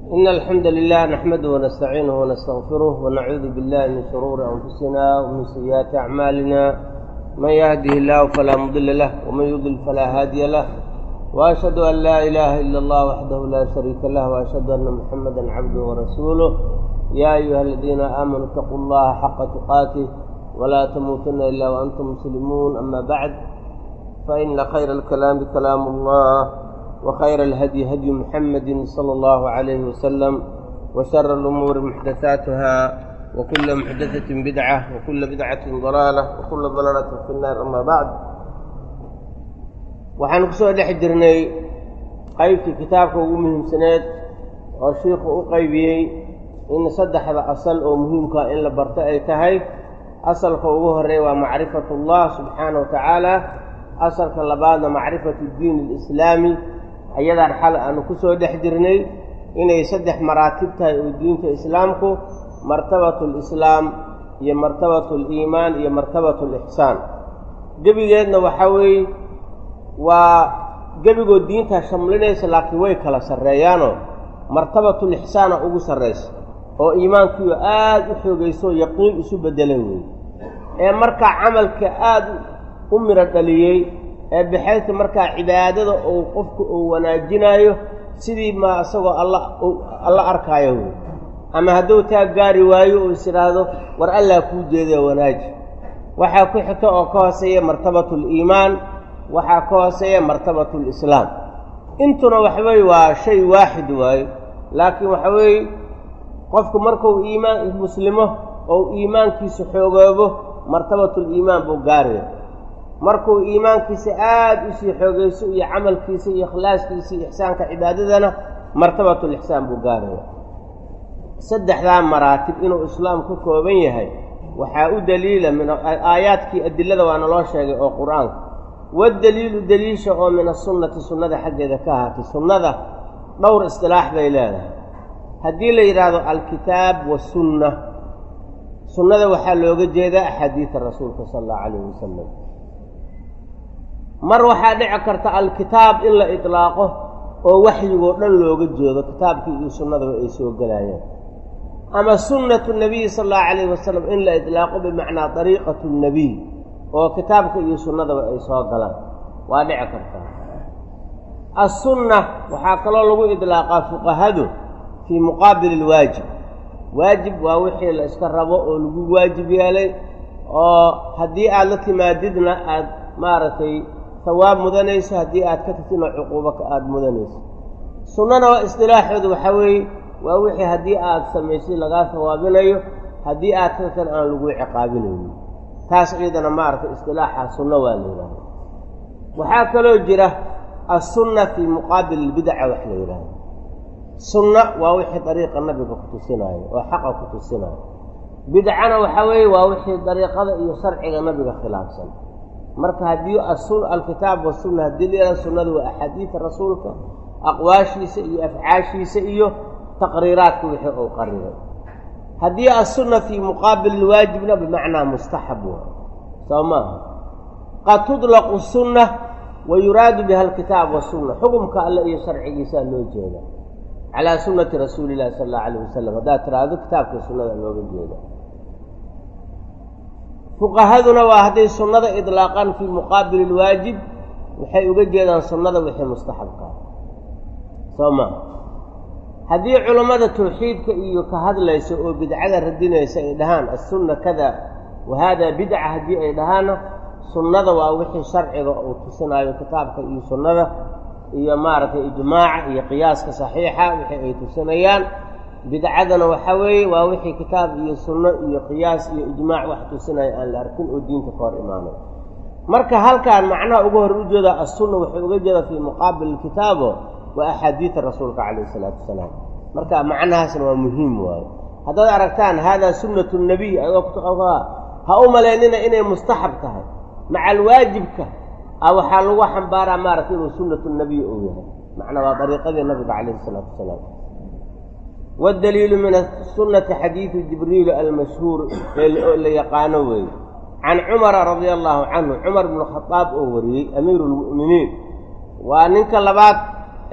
إن الحمد لله نحمده ونستعينه ونستغفره ونعوذ بالله من شرور أنفسنا ومن سيئات أعمالنا من يهده الله فلا مضل له ومن يضلل فلا هادي له وأشهد أن لا إله إلا الله وحده لا شريك له وأشهد أن محمدا عبده ورسوله يا أيها الذين آمنوا اتقوا الله حق تقاته ولا تموتن إلا وأنتم مسلمون أما بعد فإن خير الكلام كلام الله وخير الهدي هدي محمد صلى الله عليه وسلم وشر الأمور محدثاتها وكل محدثة بدعة وكل بدعة ضلالة وكل ضلالة في النار أما بعد waxaanu kusoo dhex jirnay qaybtii kitaabka ugu muhiimsaneed oo shiikhu u qaybiyey in saddexda asal oo muhiimkaa in la barto ay tahay asalka ugu horeeya waa macrifatullah subxaana wa tacaala asalka labaadna macrifatu diin alislaami ayadaan xal aanu kusoo dhex jirnay inay saddex maraatib tahay oo diinta islaamku martabatu lislaam iyo martabatu liimaan iyo martabatu lixsaan gebigeedna waxaa weeye waa gebigoo diintaa shamlinaysa laakiin way kala sarreeyaanoo martabatulixsaana ugu sarraysa oo iimaankiioo aada u xoogayso yaqiin isu beddelay weeye ee markaa camalka aada u midho dhaliyey ee baxayta markaa cibaadada uu qofku uu wanaajinaayo sidii maa isagoo alla alla arkaayo wey ama hadduu taa gaari waayo oo is idhaahdo war allaa kuu jeedaya wanaaji waxaa ku xigta oo ka hooseeya martabatuliimaan waxaa ka hooseeya martabatulislaam intuna waxaweye waa shay waaxid waayo laakiin waxa weeye qofku markuu iimaan muslimo ou iimaankiisa xoogoobo martabatuliimaan buu gaaraya markuu iimaankiisa aada usii xoogayso iyo camalkiisa iyo ikhlaaskiisa iyo ixsaanka cibaadadana martabatulixsaan buu gaaraya saddexdaa maraatib inuu islaam ka kooban yahay waxaa u daliila min aayaadkii adilada waa naloo sheegay oo qur-aanka waddaliilu daliisha oo min asunnati sunnada xaggeeda ka ahaatay sunnada dhowr istilaax bay leedahay haddii la yidhaahdo alkitaab wasunna sunnada waxaa looga jeedaa axaadiida rasuulka sala allahu calayhi wasalam mar waxaa dhici karta alkitaab in la idlaaqo oo waxyigoo dhan looga jeedo kitaabkii iyo sunnadaba ay soo gelayaan ama sunnatu nabiyi sala allahu calayhi wasalam in la idlaaqo bimacnaa dariiqatu nnabiy oo kitaabka iyo sunnadaba ay soo galaan waa dhici kartaa assunna waxaa kaloo lagu idlaaqaa fuqahadu fii muqaabili ilwaajib waajib waa wixii la iska rabo oo lagu waajib yeelay oo haddii aada la timaadidna aada maaragtay hawaab mudanayso haddii aad ka tagtidna cuquubaka aada mudanayso sunnana waa istilaaxooda waxaa weeye waa wixii haddii aada samaysay lagaa hawaabinayo haddii aad ka tagtan aan lagu ciqaabinaynin taas ciidana maaragtay istilaaxa sunno waa la yidhahda waxaa kaloo jira assunna fii muqaabil ilbidaca wax la yidhaahdo sunna waa wixii dariiqa nabiga ku tusinaayo oo xaqa ku tusinaayo bidcana waxaa weeye waa wixii dariiqada iyo sharciga nabiga khilaafsan marka haddii alkitaab wasunna haddii la yidhahdo sunnada waa axaadiida rasuulka aqwaashiisa iyo afcaashiisa iyo taqriiraadka wixii uu qariray haddii assunna fii muqaabil ilwaajibna bimacnaa mustaxab waa soo maaha qad tudlaqu sunna wa yuraadu biha alkitaab wasunna xukumka alle iyo sharcigiisaa loo jeeda calaa sunnati rasuuli illahi sala allahu alayh wasalam haddaad tiraahdo kitaabka sunnada looga jeeda fuqahaduna waa hadday sunnada idlaaqaan fii muqaabili ilwaajib waxay uga jeedaan sunnada wixii mustaxabkaa soo maaha haddii culammada tawxiidka iyo ka hadlaysa oo bidcada radinaysa ay dhahaan assunna kada wa haadaa bidca haddii ay dhahaanna sunnada waa wixii sharciga uu tusinaayo kitaabka iyo sunnada iyo maaragtay ijmaaca iyo qiyaaska saxiixa wixii ay tusinayaan bidcadana waxaa weeye waa wixii kitaab iyo sunno iyo qiyaas iyo ijmaac wax tusinaya aan la arkin oo diinta ka hor imaanay marka halkaan macnaha uga hor u jeedaa assunna wuxuu uga jeedaa fii muqaabil ilkitaabo waa axaadiida rasuulka calayhi isalaatu wasalaam marka macnahaasna waa muhiim waayo haddaad aragtaan haadaa sunnatu nabiy ha u malaynina inay mustaxab tahay maca alwaajibka a waxaa lagu xambaaraa maaragtay inuu sunnatu nabiy uu yahay macnaa waa dariiqadii nabiga calayhi isalaatu wasalaam waddaliilu min asunnati xadiidu jibriil almashhuur ee la yaqaano weeye can cumara radia allaahu canhu cumar bnu khadaab oo wariyey amiiru lmu'miniin waa ninka labaad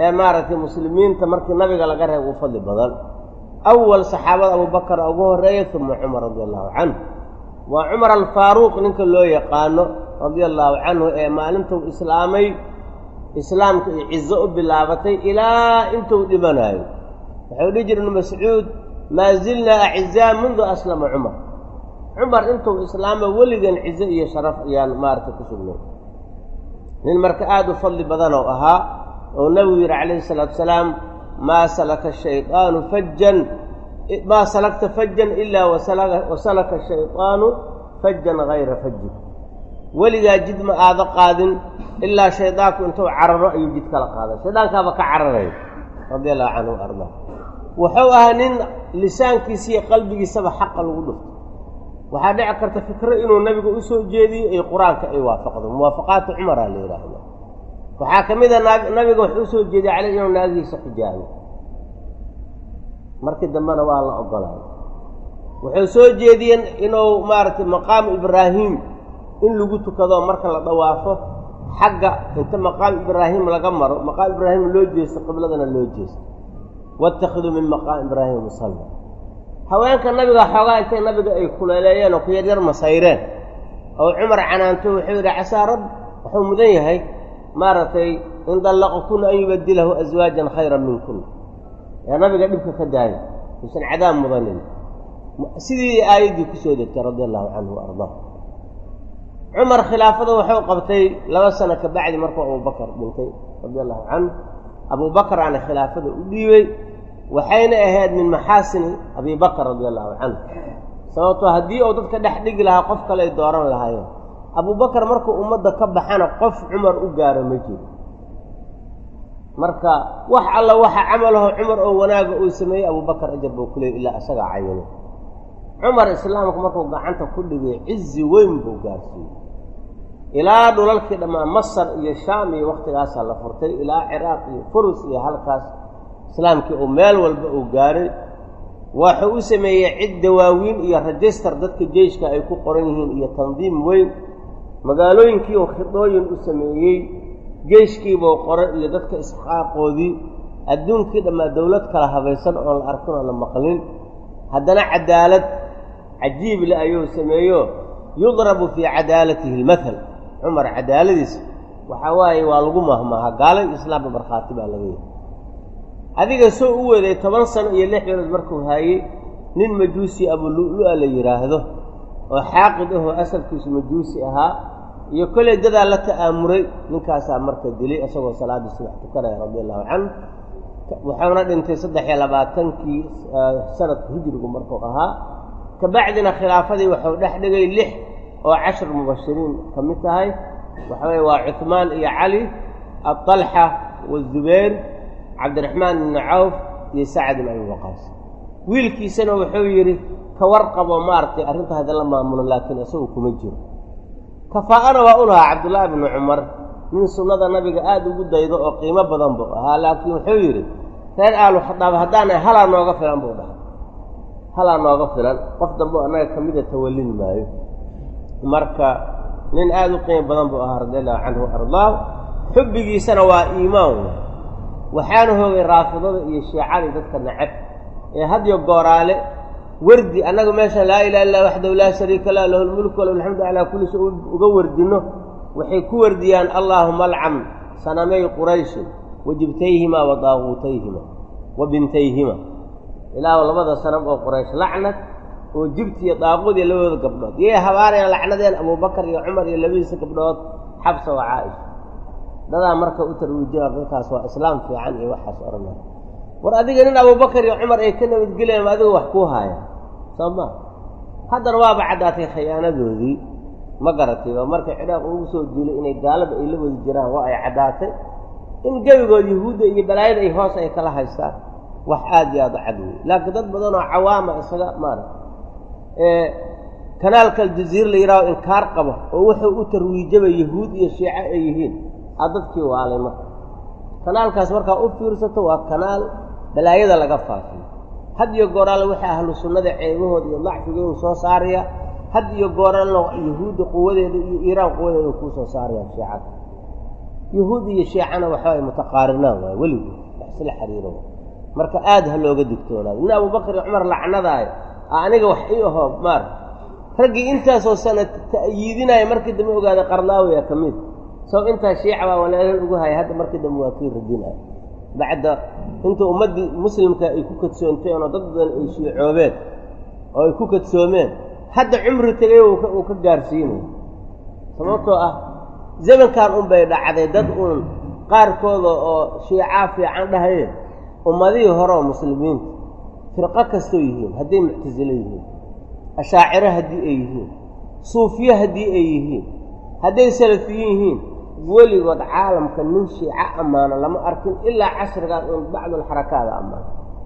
ee maaragtay muslimiinta markii nabiga laga reeb u fadli badan awal saxaabada abubakar ugu horeeya uma cumar radia allahu canhu waa cumar alfaaruuq ninka loo yaqaano radia allaahu canhu ee maalintuu islaamay islaamka iyo cizo u bilaabatay ilaa intuu dhimanayo wuxuu dhihi jira ibnu mascuud maa zilnaa acizaa mundu aslama cumar cumar intuu islaamo weligan cizo iyo sharaf ayaan maaragtay ku sugnay nin marka aada u fadli badan oo ahaa oo nebigu yidhi calayhi salaatu salaam maa salaka shayطaanu fajan maa salakta fajan ilaa wasalaka shayطaanu fajan hayra fajin weligaa jid ma aada qaadin ilaa shaydaanku intuu cararo ayuu jid kala qaaday shaydaankaaba ka cararaya radia allahu canhu wa ardaa wuxuu ahaa nin lisaankiisa iyo qalbigiisaba xaqa lagu dhufto waxaa dhici karta fikro inuu nabiga u soo jeediyo iyo qur-aanka ay waafaqdo muwaafaqaatu cumaraa la yidhaahda waxaa ka mid a nabiga wuxuu usoo jeediyey caleyh inuu naagihiisa xijaayo markii dambena waa la ogolaayo wuxuu soo jeediyeen inuu maaragtay maqaamu ibraahim in lagu tukado marka la dawaafo xagga inta maqaam ibraahim laga maro maqaam ibraahim loo jeesto qibladana loo jeesto waاtakhiduu min maqaam ibraahim musalla haweenka nabiga xoogaa intay nabiga ay kuleeleeyeen oo ku yaryar masayreen oo cumar canaanto wuxuu yidhi casaa rab wuxuu mudan yahay maaragtay in dallaqakuna an yubadilahu aswaajan khayran minkuna ee nabiga dhibka ka daaya uusan cadaab mudanin sidii aayaddii kusoo degtay radia allahu canhu wa ardaa cumar khilaafada wuxuu qabtay laba sano ka bacdi markuu abubakar dhintay radia allahu canhu abubakaraana khilaafada u dhiibey waxayna ahayd min maxaasini abi bakr radia allahu canhu sababtoo haddii uu dadka dhex dhigi lahaa qof kale ay dooran lahaayeen abubakar markuu ummadda ka baxana qof cumar u gaaro ma jiro marka wax alla waxa camalaho cumar oo wanaaga uu sameeyey abubakar ajar buu kuleeyay ilaa isagaa cayinay cumar islaamku markuu gacanta ku dhigay cizi weyn buu gaarsiiyey ilaa dhulalkii dhammaan masar iyo shaam iyo waktigaasaa la furtay ilaa ciraaq iyo furus iyo halkaas islaamkii uu meel walba uu gaaray waxuu u sameeyey cid dawaawiin iyo rajistar dadka jeyshka ay ku qoran yihiin iyo tandiim weyn magaalooyinkii uu khidooyin u sameeyey jeyshkiibuu qoray iyo dadka isxaaqoodii adduunkii dhammaa dowlad kala habaysan oon la arkin oon la maqlin haddana cadaalad cajiib le ayuu sameeyo yudrabu fii cadaalatihi almathal cumar cadaaladiisa waxaa waaye waa lagu mahmaaha gaalay islaamba markhaati baa laga yahay adiga soo u weeday toban sano iyo lix bilood markuu haayey nin majuusi abulu-lu-a la yidhaahdo oo xaaqid ahoo asalkiisu majuusi ahaa iyo kolley dadaa la ta'aamuray ninkaasaa marka dilay isagoo salaaddii subax tukanaya radia allahu canhu wuxuuna dhintay saddex iyo labaatankii sanadka hijrigu markuu ahaa kabacdina khilaafadii wuxuu dhex dhigay lix oo cashar mubashiriin ka mid tahay waxa weye waa cuhmaan iyo cali aطalxa wazubayr cabdiraxmaan ibnu cawf iyo sacad ibn abi waqaas wiilkiisana wuxuu yidhi ka warqabo maaragtay arrinta hadda la maamulo laakiin isagu kuma jiro kafaa'ana waa u lahaa cabdullaahi bnu cumar nin sunnada nabiga aada ugu daydo oo qiimo badan buu ahaa laakiin wuxuu yidhi reer aalu khadaab haddaana halaa nooga filan buu dhahay halaa nooga filan qof dambe annaga ka mida tawallin maayo marka nin aada u qiimo badan buu ahaa radi allahu canhu wa ardaahu xubbigiisana waa iimaan waxaana hoogay raafidada iyo shiicadii dadka nacab ee hadyo gooraale wardi annaga meesha laa ilaha illa waxdahu laa shariika lah lahu lmulku walahu alxamdu calaa kulli shay uga wardinno waxay ku wardiyaan allaahuma alcam sanamay qurayshin wa jibtayhima wa daaquutayhima wa bintayhima ilaahu labada sanam oo quraysh lacnad oo jibti iyo daaquud iyo labadooda gabdhood yay habaanayaan lacnadeen abubakar iyo cumar iyo labadiisa gabdhood xabsa wa caaisha dadaa marka u tarwiijina dadkaas waa islaam fiican iyo waxaas odhanay war adiga nin abubakar iyo cumar ay ka nabadgelayaan adiga wax kuu haaya soo ma haddana waaba caddaatay khiyaanadoodii ma garatay oo marka ciraaq ugu soo duulay inay gaalada ay la wadi jiraan waa ay caddaatay in gebigood yahuudda iyo balaayada ay hoos ay kala haystaan wax aada iyo aada u cad wey laakiin dad badan oo cawaama isaga maara kanaalka aljaziira la yidhaaho inkaar qaba oo wuxuu u tarwiijaba yahuud iyo shiico ay yihiin aa dadkii waalay marka kanaalkaas markaa u fiirsato waa kanaal balaayada laga faafiyo had iyo gooraale waxay ahlu sunnada ceebahooda iyo dacfigoodu soo saaraya had iyo gooraalna yahuudda quwadeeda iyo iiraan quwadeeda kuu soo saarayaan shiicada yahuud iyo shiicana waxaay mutaqaarinaan waay weligood wax isla xiriiro marka aada ha looga digtoonaado nin abubakar iyo cumar lacnadaayo aniga wax ii aho maar raggii intaasoo sana ta'yiidinaya markii dambe ogaaday qarlaawiya ka mid soo intaa shiica baa walaalal ugu haya hadda markii dambe waa kii radinaya bacda inta ummaddii muslimka ay ku kadsoonteen oo dad badan ay shiicoobeen oo ay ku kadsoomeen hadda cumri tegay uu ka gaarsiinayo sababtoo ah zamankan un bay dhacday dad uun qaarkooda oo shiicaa fiican dhahayeen ummadihii hore oo muslimiinta firqo kastoo yihiin hadday muctasilo yihiin ashaaciro haddii ay yihiin suufiye haddii ay yihiin hadday salafiyin yihiin weligood caalamka nin shiico ammaano lama arkin ilaa casrigaan uun bacdulxarakaada ammaano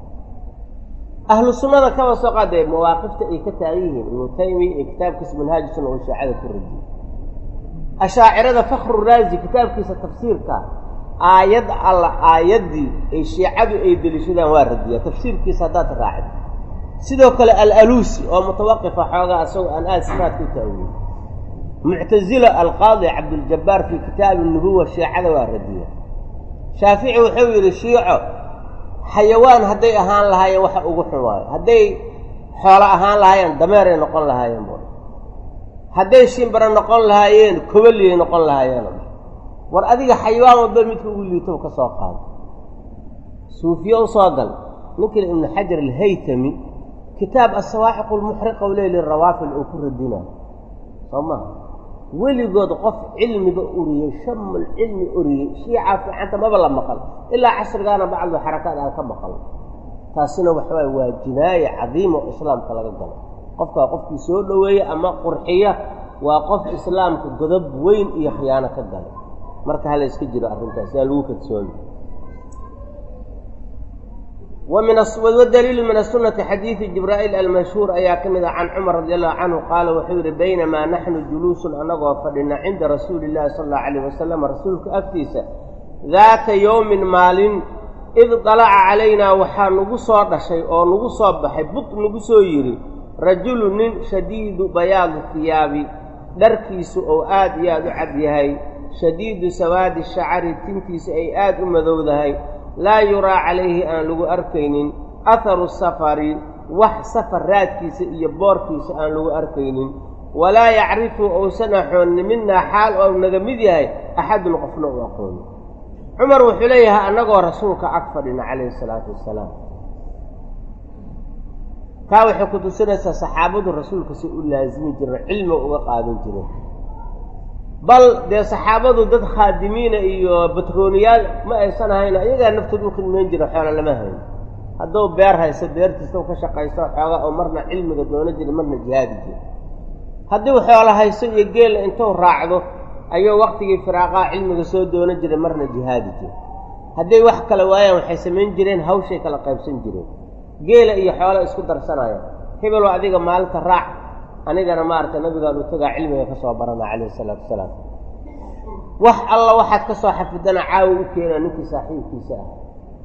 ahlu sunnada kaba soo qaadee mawaaqifta ay ka taagan yihiin ibnu taymiya iyo kitaabkiisa manhaaju sunna oo shiicada ku radiyey ashaacirada fakru raazi kitaabkiisa tafsiirka aayad alla aayaddii ay shiicadu ay delishadaan waa radiya tafsiirkiisa haddaad raacid sidoo kale alaluusi oo mutawaqifa xoogaa asagoo aan aada sifaadka u taawiyey muctasila alqaadi cabduljabaar fii kitaabi nubuwa shiicada waa radiya shaafici wuxuu yidhi shiico xayawaan hadday ahaan lahaayeen waxa ugu xun waayo hadday xoolo ahaan lahaayeen dameeray noqon lahaayeen bu hadday shimbara noqon lahaayeen kobaliyay noqon lahaayeen war adiga xayawaan walba midka ugu liitow ka soo qaado suufiye u soo gal ninkale ibnu xajar alhaytami kitaab asawaaxiq lmuxriqa u leey lirawaafil uu ku radinayo soo maha weligood qof cilmiba uriyey shamul cilmi uriyey shiicaa fiicanta maba la maqal ilaa casrigaana bacdu xarakaad aan ka maqal taasina waxawaay waa jinaaye cadiima oo islaamka laga galo qofkaa qofkii soo dhoweeya ama qurxiya waa qof islaamka godob weyn iyo khiyaano ka galay marka hala iska jiro arrintaas yaa lagu kadsoomi wadaliilu min asunati xadiidi jibraa'iil almashhuur ayaa ka mid ah can cumar radi allahu canhu qaala wuxuu yidhi baynamaa naxnu juluusun annagoo fadhina cinda rasuuli illahi sala allahu alayh wasalam rasuulka agtiisa daata yowmin maalin id dalaca calaynaa waxaa nagu soo dhashay oo nagu soo baxay bud nagu soo yidhi rajulu nin shadiidu bayaadi hiyaabi dharkiisu ou aad iyo aad u cad yahay shadiidu sawaadi shacari tintiisa ay aad u madowdahay laa yuraa calayhi aan lagu arkaynin aharu safari wax safar raadkiisa iyo boorkiisa aan lagu arkaynin walaa yacrifu ousan axoonni midnaa xaal ou naga mid yahay axadun qofna u aqooni cumar wuxuu leeyahay annagoo rasuulka ag fadhina calayhi salaatu wassalaam taa waxay ku tusinaysaa saxaabadu rasuulka si u laasimi jireen cilmiga uga qaadan jireen bal dee saxaabadu dad khaadimiina iyo batrooniyaal ma aysan ahayn iyagaa naftooda u khidmayn jira xoola lama hayn hadduu beer hayso beertiisa ka shaqaysto xooga oo marna cilmiga doono jira marna jihaadi jira hadduu xoolo hayso iyo geela intuu raacdo ayuu waktigii firaaqaha cilmiga soo doono jiray marna jihaadi jira hadday wax kala waayaan waxay samayn jireen hawshay kala qaybsan jireen geela iyo xoola isku darsanaya hebeloo adiga maalinta raac anigana maaragtay nabigaan uu tagaa cilmiga ka soo barana calayhi isalaatu wasalaam wax alla waxaad ka soo xafidana caawi u keenaa ninkii saaxiibkiisa ah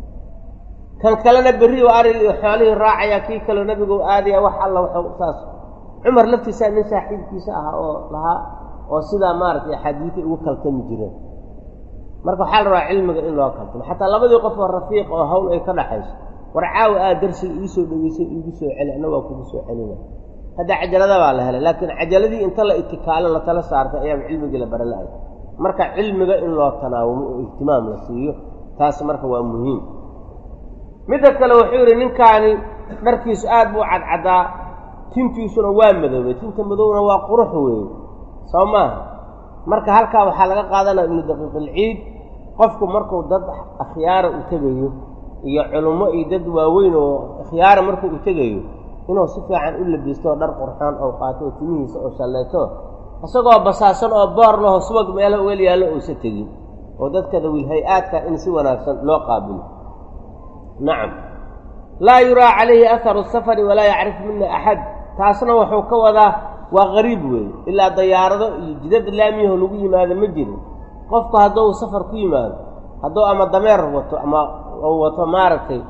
kan kalena berri oo arig iyo xoolihii raacaya kii kaleo nabigu aadaya wax alla waxuu saas cumar laftiisaa nin saaxiibkiisa ah oo lahaa oo sidaa maaragtay axaadiiday ugu kaltami jireen marka waxaa la rabaa cilmiga in loo kaltamo xataa labadii qof oo rafiiq oo hawl ay ka dhaxayso war caawi aad darsiga iisoo dhogeysay iigu soo celi anna waa kugu soo celina hadda cajalada baa la helay laakiin cajaladii inta la itikaalo la tala saartay ayaaba cilmigii la bara la-ay marka cilmiga in loo tanaawumo oo ihtimaam la siiyo taas marka waa muhiim midda kale wuxuu yidhi ninkaani dharkiisu aad buu cadcaddaa tintiisuna waa madoobay tinta madowna waa qurux weeye soo maaha marka halkaa waxaa laga qaadanaya ibnu daqiiqilciid qofku markuu dad akhyaara u tegayo iyo culummo iyo dad waaweyn oo akhyaara markuu u tegayo inuu si fiican u labisto dhar qurxoon oo qaato oo timihiisa oo shallayto isagoo basaasan oo boor laho subag meelo ugal yaallo uusa tegin oo dadkada wilhay-aadka in si wanaagsan loo qaabilo nacam laa yuraa calayhi aharu safari walaa yacrifu mina axad taasna wuxuu ka wadaa waa qariib weeye ilaa dayaarado iyo jidad laamiyaho lagu yimaado ma jirin qofku hadduu safar ku yimaado hadduu ama dameer wato ama ou wato maaragtay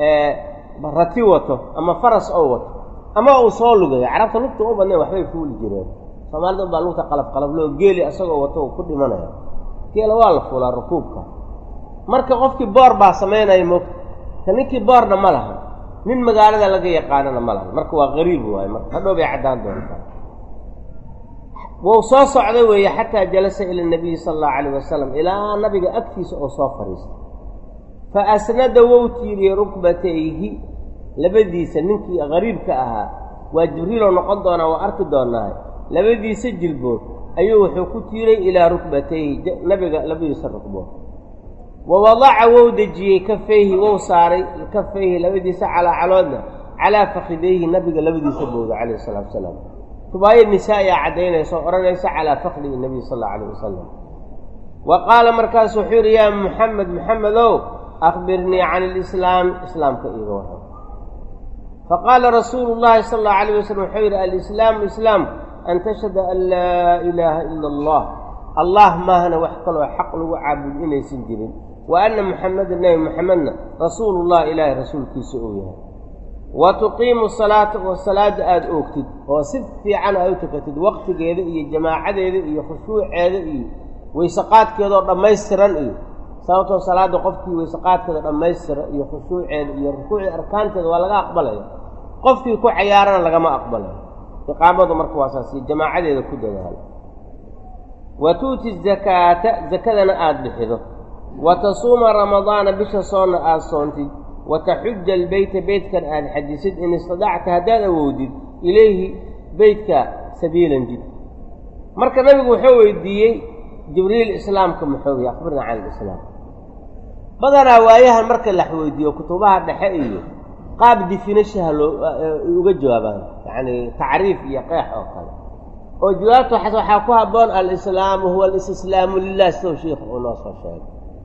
rati wato ama faras ou wato ama uu soo lugayo carabta lugta u badnayn waxbay fuuli jireen soomaalida unbaa lugta qalab qalabloo geeli asagoo wato uu ku dhimanaya geela waa la fuulaa rukuubka marka qofkii boor baa samaynaya moogta ka ninkii boorna ma laha nin magaalada laga yaqaanana ma laha marka waa qariib waaye marka hadhow bay caddaan doontaa wuu soo socday weeye xataa jalasa ila nabiyi sala allahu calayh wasalam ilaa nabiga agtiisa oo soo fadhiistay fa asnada wou tiiriyey rukbatayhi labadiisa ninkii qariibka ahaa waa jibriiloo noqon doonaa waa arki doonaa labadiisa jilbood ayuu wuxuu ku tiiray ilaa rukbatayhi nabiga labadiisa rukbood wa wadaca wou dejiyey kafayhi wou saaray kafayhi labadiisa calaacaloodna calaa fakidayhi nabiga labadiisa booda calayhi salatu wasalaam rubaaya nisaa-i a caddaynaysa oo odhanaysa calaa fakdihi nabiy sal allau alayh wasalam wa qaala markaasu wuxuu yidhi yaa muxamed muxamedow akhbirnii can ilislaam islaamka iiga waran faqaala rasuulu llahi sala allahu alayh wasalam wuxuu yidhi alislaamu islaam an tashhada an laa ilaaha ila allah allah maahana wax kaloo xaq lagu caabud inaysan jirin wa anna muxamedan nebi muxamedna rasuulullah ilaahay rasuulkiisa uu yahay wa tuqiimu salaata oo salaadda aada oogtid oo si fiican aad u tukatid waqtigeeda iyo jamaacadeeda iyo khushuuceeda iyo weyseqaadkeedaoo dhammaystiran iyo sababtoo salaadda qofkii weyseqaadkeeda dhammaystira iyo khushuuceeda iyo rukuucii arkaanteeda waa laga aqbalaya qofkii ku cayaarana lagama aqbalayo iqaamadu marka waa saas iyo jamaacadeeda ku dadaala wa tu'ti zakaata zakadana aada bixido wa tasuuma ramadaana bisha soonna aada soontid wa taxuja albeyta beytkan aada xajisid in istadacta haddaad awoodid ilayhi beytka sabiilan jid marka nabigu wuxuu weydiiyey jibriil islaamka muxuu yahy akhbirna can alislaam badanaa waayahan marka lax weydiiyo kutubaha dhexe iyo qaab difinashaha loo uga jawaabaan yacni tacriif iyo qeex oo kale oo jawaabta waxaa ku habboon alislaamu huwa alistislaamu lilah sidou sheikhu uu noo soo sheegay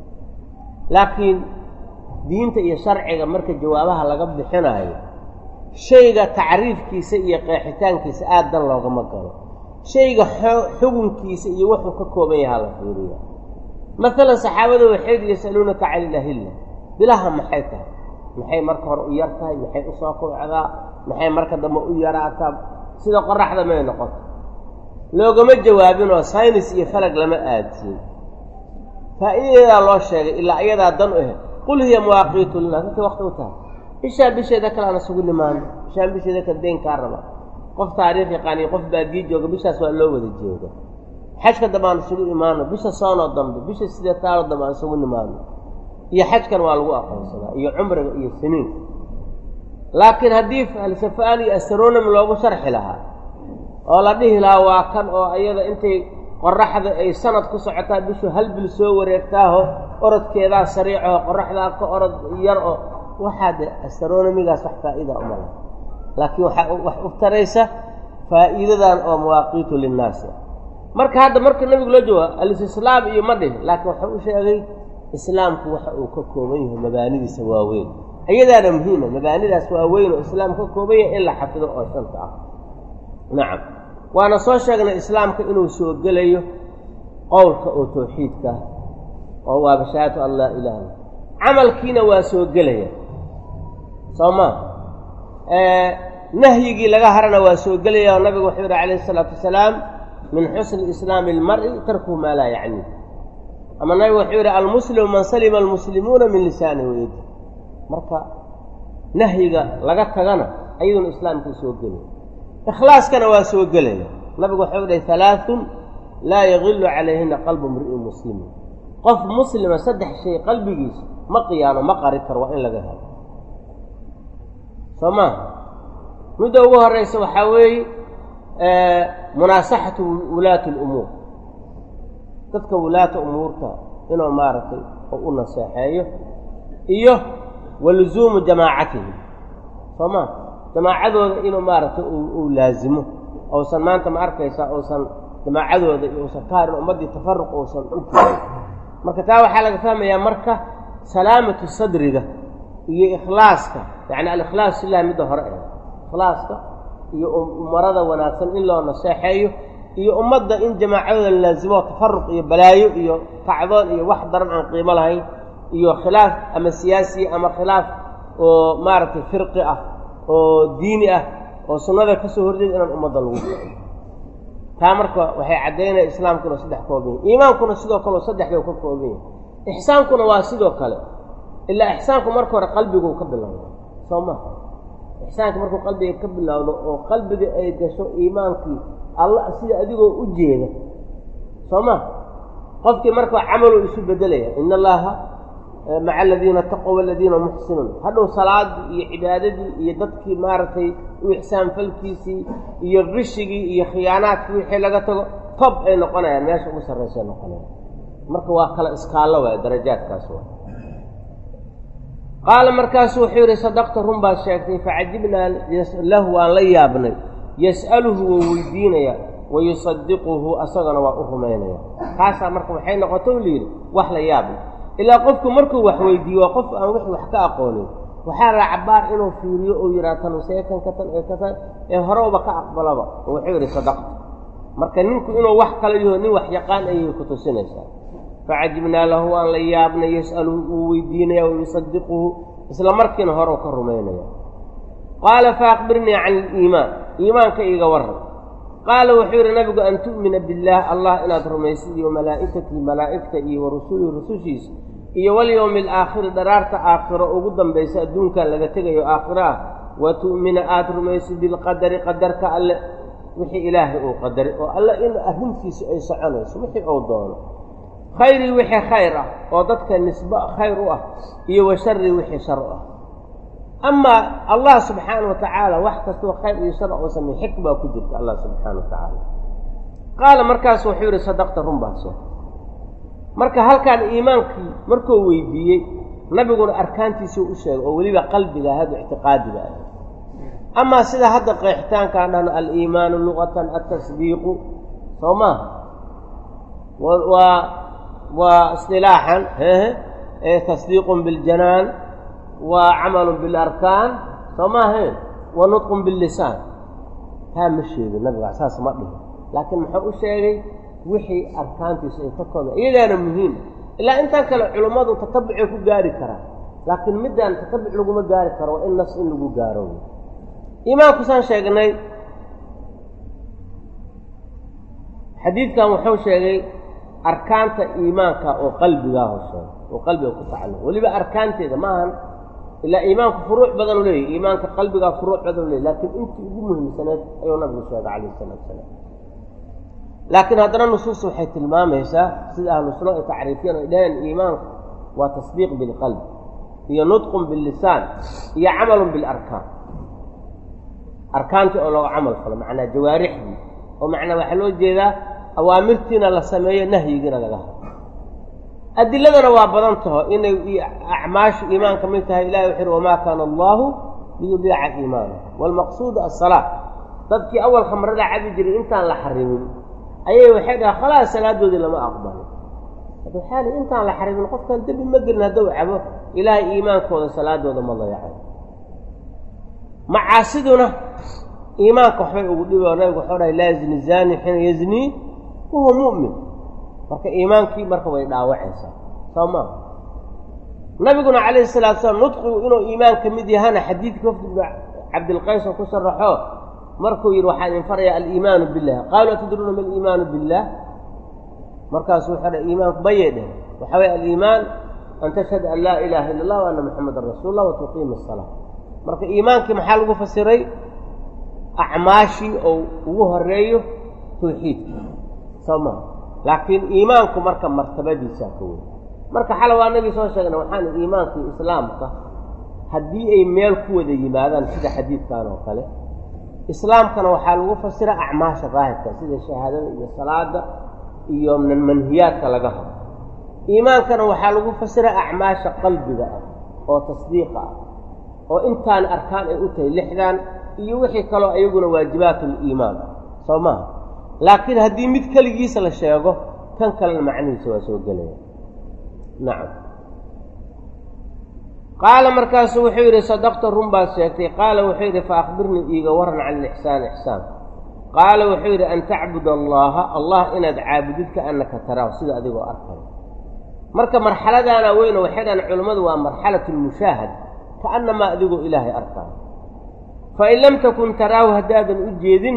laakiin diinta iyo sharciga marka jawaabaha laga bixinaayo shayga tacriifkiisa iyo qeexitaankiisa aad dan loogama galo shayga xugunkiisa iyo wuxuu ka kooban yahaa la fiiriya maalan saxaabada waxay yasaluunaka can ilahilla bilaha maxay tahay maxay marka hore u yar tahay maxay usoo kobcdaa maxay marka dambe u yaraataa sida qoraxda may noqoto loogama jawaabinoo saynis iyo falag lama aadsiin faa'iidadeedaa loo sheegay ilaa iyadaa dan u ahe qul hiya mawaaqiitu linaas intay wakti u tahay bishaan bisheeda kale aan isugu nimaano bishaan bisheeda kale deyn kaa raba qof taariikh yaqaaniyo qof baadiye jooga bishaas waa loo wada jeeda xajka dambe aan isugu imaano bisha soonoo dambe bisha sideetaanoo dambe aan isugu nimaano iyo xajkan waa lagu aqoonsadaa iyo cumriga iyo siniinka laakiin haddii falsafaan iyo astronomy loogu sharxi lahaa oo la dhihi lahaa waa kan oo iyada intay qoraxda ay sanad ku socotaa bishu hal bil soo wareegtaaho orodkeedaa sariicaho qoraxdaa ka orod yar oo waxaa de astronomigaas wax faa'iida uma laha laakiin waxaa wax u taraysa faa'iidadan oo mawaaqiitu linnaasi marka hadda marka nabigu loo jooga alistislaam iyo ma dhihin laakiin waxau u sheegay islaamku waxa uu ka kooban yahay mabaanidiisa waaweyn iyadaana muhiima mabaanidaas waaweyn oo islaam ka kooban yahay in la xafido oo shanta ah nacam waana soo sheegnay islaamka inuu soo gelayo qowlka oo tawxiidka oo waaba shahaadatu an laa ilaha illa camalkiina waa soo gelaya soo maa nahyigii laga harana waa soo gelaya oo nabigu wuxuu yihi calayhi isalaatu wasalaam min xusni islaami ilmari tarkuhu maa laa yacni ama nabigu wuxuu yidhi almuslimu man salima almuslimuuna min lisaanihi wayadi marka nahyiga laga tagana ayaduna islaamkii soo gelaya ikhlaaskana waa soo gelaya nabigu wuxuu dhahay halaaثun laa yagilu calayhina qalbu mri'in muslimin qof muslima saddex shay qalbigiisa ma qiyaano ma qari karo waa in laga helo soo maaha midda ugu horeysa waxaa weeye munaasaxatu wulaati اlumuur dadka wulaata umuurta inuu maaragtay oo u naseexeeyo iyo waluzuumu jamaacatihim soo maa jamaacadooda inuu maaragtay uu laazimo ousan maanta ma arkaysaa uusan jamaacadooda iyo uusan ka harin ummaddii tafaruq uusan u keenin marka taa waxaa laga fahmayaa marka salaamatu sadriga iyo ikhlaaska yacni alikhlaas illahi midda hore eh ikhlaaska iyo umarada wanaagsan in loo naseexeeyo iyo ummadda in jamaacadooda la laazimo tafaruq iyo balaayo iyo kacdoon iyo wax daran aan qiimo lahayn iyo khilaaf ama siyaasi ama khilaaf oo maaragtay firqi ah oo diini ah oo sunnada ka soo horjeeda inaan ummadda lagu kiciyo taa marka waxay caddaynaya islaamkuna saddex kooban yahy iimaankuna sidoo kaleo saddex bay ka kooban yahay ixsaankuna waa sidoo kale ilaa ixsaanku marka hore qalbiguu ka bilowda soo ma ixsaanka markuu qalbiga ka bilowdo oo qalbiga ay gasho iimaankii alla sida adigoo u jeeda soo ma qofkii marka camaluu isu bedelaya in allaha maca aladiina taqow aladiina muxsinuun hadhow salaadii iyo cibaadadii iyo dadkii maaragtay u ixsaan falkiisii iyo qishigii iyo khiyaanaadkii wixii laga tago tob ay noqonayaan meesha ugu sarraysay noqonayaan marka waa kala iskaallo waay darajaadkaas waa qaala markaasu wuxuu yidhi sadaqta run baad sheegtay facajibnaa lahu waan la yaabnay yas'aluhu wou weydiinaya wayusadiquhu asagana waa u rumaynaya taasaa marka waxay noqoto u layidhi wax la yaabla ilaa qofku markuu wax weydiiyo waa qof aan wix wax ka aqoonin waxaa la cabaar inuu fiiriyo uu yidhaha tan seekan ka tan ee ka tan ee horeuba ka aqbalaba oo wuxuu yidhi sadaqta marka ninku inuu wax kala yaho nin wax yaqaan ayay ku tusinaysaa facajibnaa lahu waan la yaabnay yas'aluhu wuu weydiinaya wayusadiquhu isla markiina horeu ka rumaynaya qaala faakbirnii can iliimaan iimaanka iiga warran qaala wuxuu yidhi nabigu an tu'mina billaah allah inaad rumaysid iyo malaa'ikatii malaa'igta iyo wa rusulihi rusushiisa iyo walyowmi alaakhiri dharaarta aakhiro ugu dambaysa adduunkan laga tegayo aakhiro ah wa tu'mina aada rumaysid bilqadari qadarka alle wixii ilaahay uu qadaray oo alle in arrintiisu ay soconayso wixii uu doono khayrii wixii khayr ah oo dadka nisbo khayr u ah iyo wa sharii wixii shar u ah amaa allah subxaana wa tacaala wax kastoo khayr iyo shar oo sameey xikmaa ku jirta allah subxaana wa tacaala qaala markaas wuxuu yidhi sadaqta run baad sheegtay marka halkaan iimaankii markuu weydiiyey nabiguna arkaantiisuu u sheegay oo weliba qalbiga hadda ictiqaadiga ah amaa sida hadda qeexitaankaan dhahno aliimaanu luqatan altasdiiqu soo maaha waa waa isdilaaxan ee tasdiiqun biljanaan waa camalun bilarkaan soo maahayn wa nudqun billisaan taa ma sheegin nabiga saas ma dhihin laakiin muxuu u sheegay wixii arkaantiisu ay ka kooda iyadaana muhiim ilaa intaan kale culummadu tatabucay ku gaari karaa laakiin middaan tatabuc laguma gaari karo waa in nas in lagu gaaro iimaanku saan sheegnay xadiidkan wuxuu sheegay arkaanta iimaanka oo qalbigaa hosheega oo qalbiga ku tacalluq weliba arkaanteeda maahan ilaa iimaanku furuuc badan u leeyahy iimaanka qalbigaa furuuc badan u leeyahy laakiin intii ugu muhiimsaneed ayuu nabigu sheegay calayh isalaatu salaam laakiin haddana nusuus waxay tilmaamaysaa sida ahlu sunna ay tacriifiyeen ay dhaheen iimaanku waa tasdiiq bilqalb iyo nudqun billisaan iyo camalun bilarkaan arkaantii oo looga camal falo macnaa jawaarixdii oo macnaa waxaa loo jeedaa awaamirtiina la sameeyo nahyigiina laga hado adiladana waa badan taho inay acmaashu iimaan ka mid tahay ilahi wuxu uhi wamaa kaana allahu liyudiica iimaana waalmaqsuudu assalaa dadkii awal khamrada cabi jiray intaan la xarimin ayay waxay dhaha khalaas salaadoodii lama aqbalin waxaa li intaan la xarimin qofkan dembi ma gelin hadduu cabo ilaahay iimaankooda salaadooda ma dayacay macaasiduna iimaanka waxbay ugu dhibi oo nabigu waxuu dhahay laa yazni zani xiina yaznii wahuwa mu'min marka iimaankii marka way dhaawacaysaa soo maa nabiguna calayhi salatu salaam nudqigu inuu iimaan ka mid yahana xadiidkii wafdi ibnu cabdilqays oo ku sharaxo markuu yidhi waxaa idin farayaa aliimaanu billah qaaluu atadruuna ma aliimaanu billah markaasu wuxuu dha iimaanku mayay dheh waxaa waya aliimaan an tashhada an laa ilaaha illa allah wa anna muxamadan rasuul allah wa tuqiima asalaa marka iimaankii maxaa lagu fasiray acmaashii oo ugu horeeyo tawxiidka soo maa laakiin iimaanku marka martabadiisaa ka wey marka xala waa nagii soo sheegna waxaan iimaankii islaamka haddii ay meel ku wada yimaadaan sida xadiidkan oo kale islaamkana waxaa lagu fasira acmaasha daahirka sida shahaadada iyo salaada iyo manhiyaadka laga hado iimaankana waxaa lagu fasira acmaasha qalbiga ah oo tasdiiqa ah oo intaan arkaan ay u tahay lixdan iyo wixii kaloo ayaguna waajibaatuliimaan soo maaha laakiin haddii mid keligiisa la sheego kan kalena macnihiisa waa soo gelaya nacam qaala markaasu wuxuu yidhi sadaqta run baad sheegtay qaala wuxuu yidhi fa akhbirnii iiga waran can ilixsaan ixsaan qaala wuxuu yidhi an tacbud allaha allah inaad caabudid ka annaka taraahu sida adigoo arkay marka marxaladaana weyno waxay dhahan culammadu waa marxalatu lmushaahad kaannamaa adigoo ilaahay arkaayo fain lam takun taraahu haddaadan u jeedinna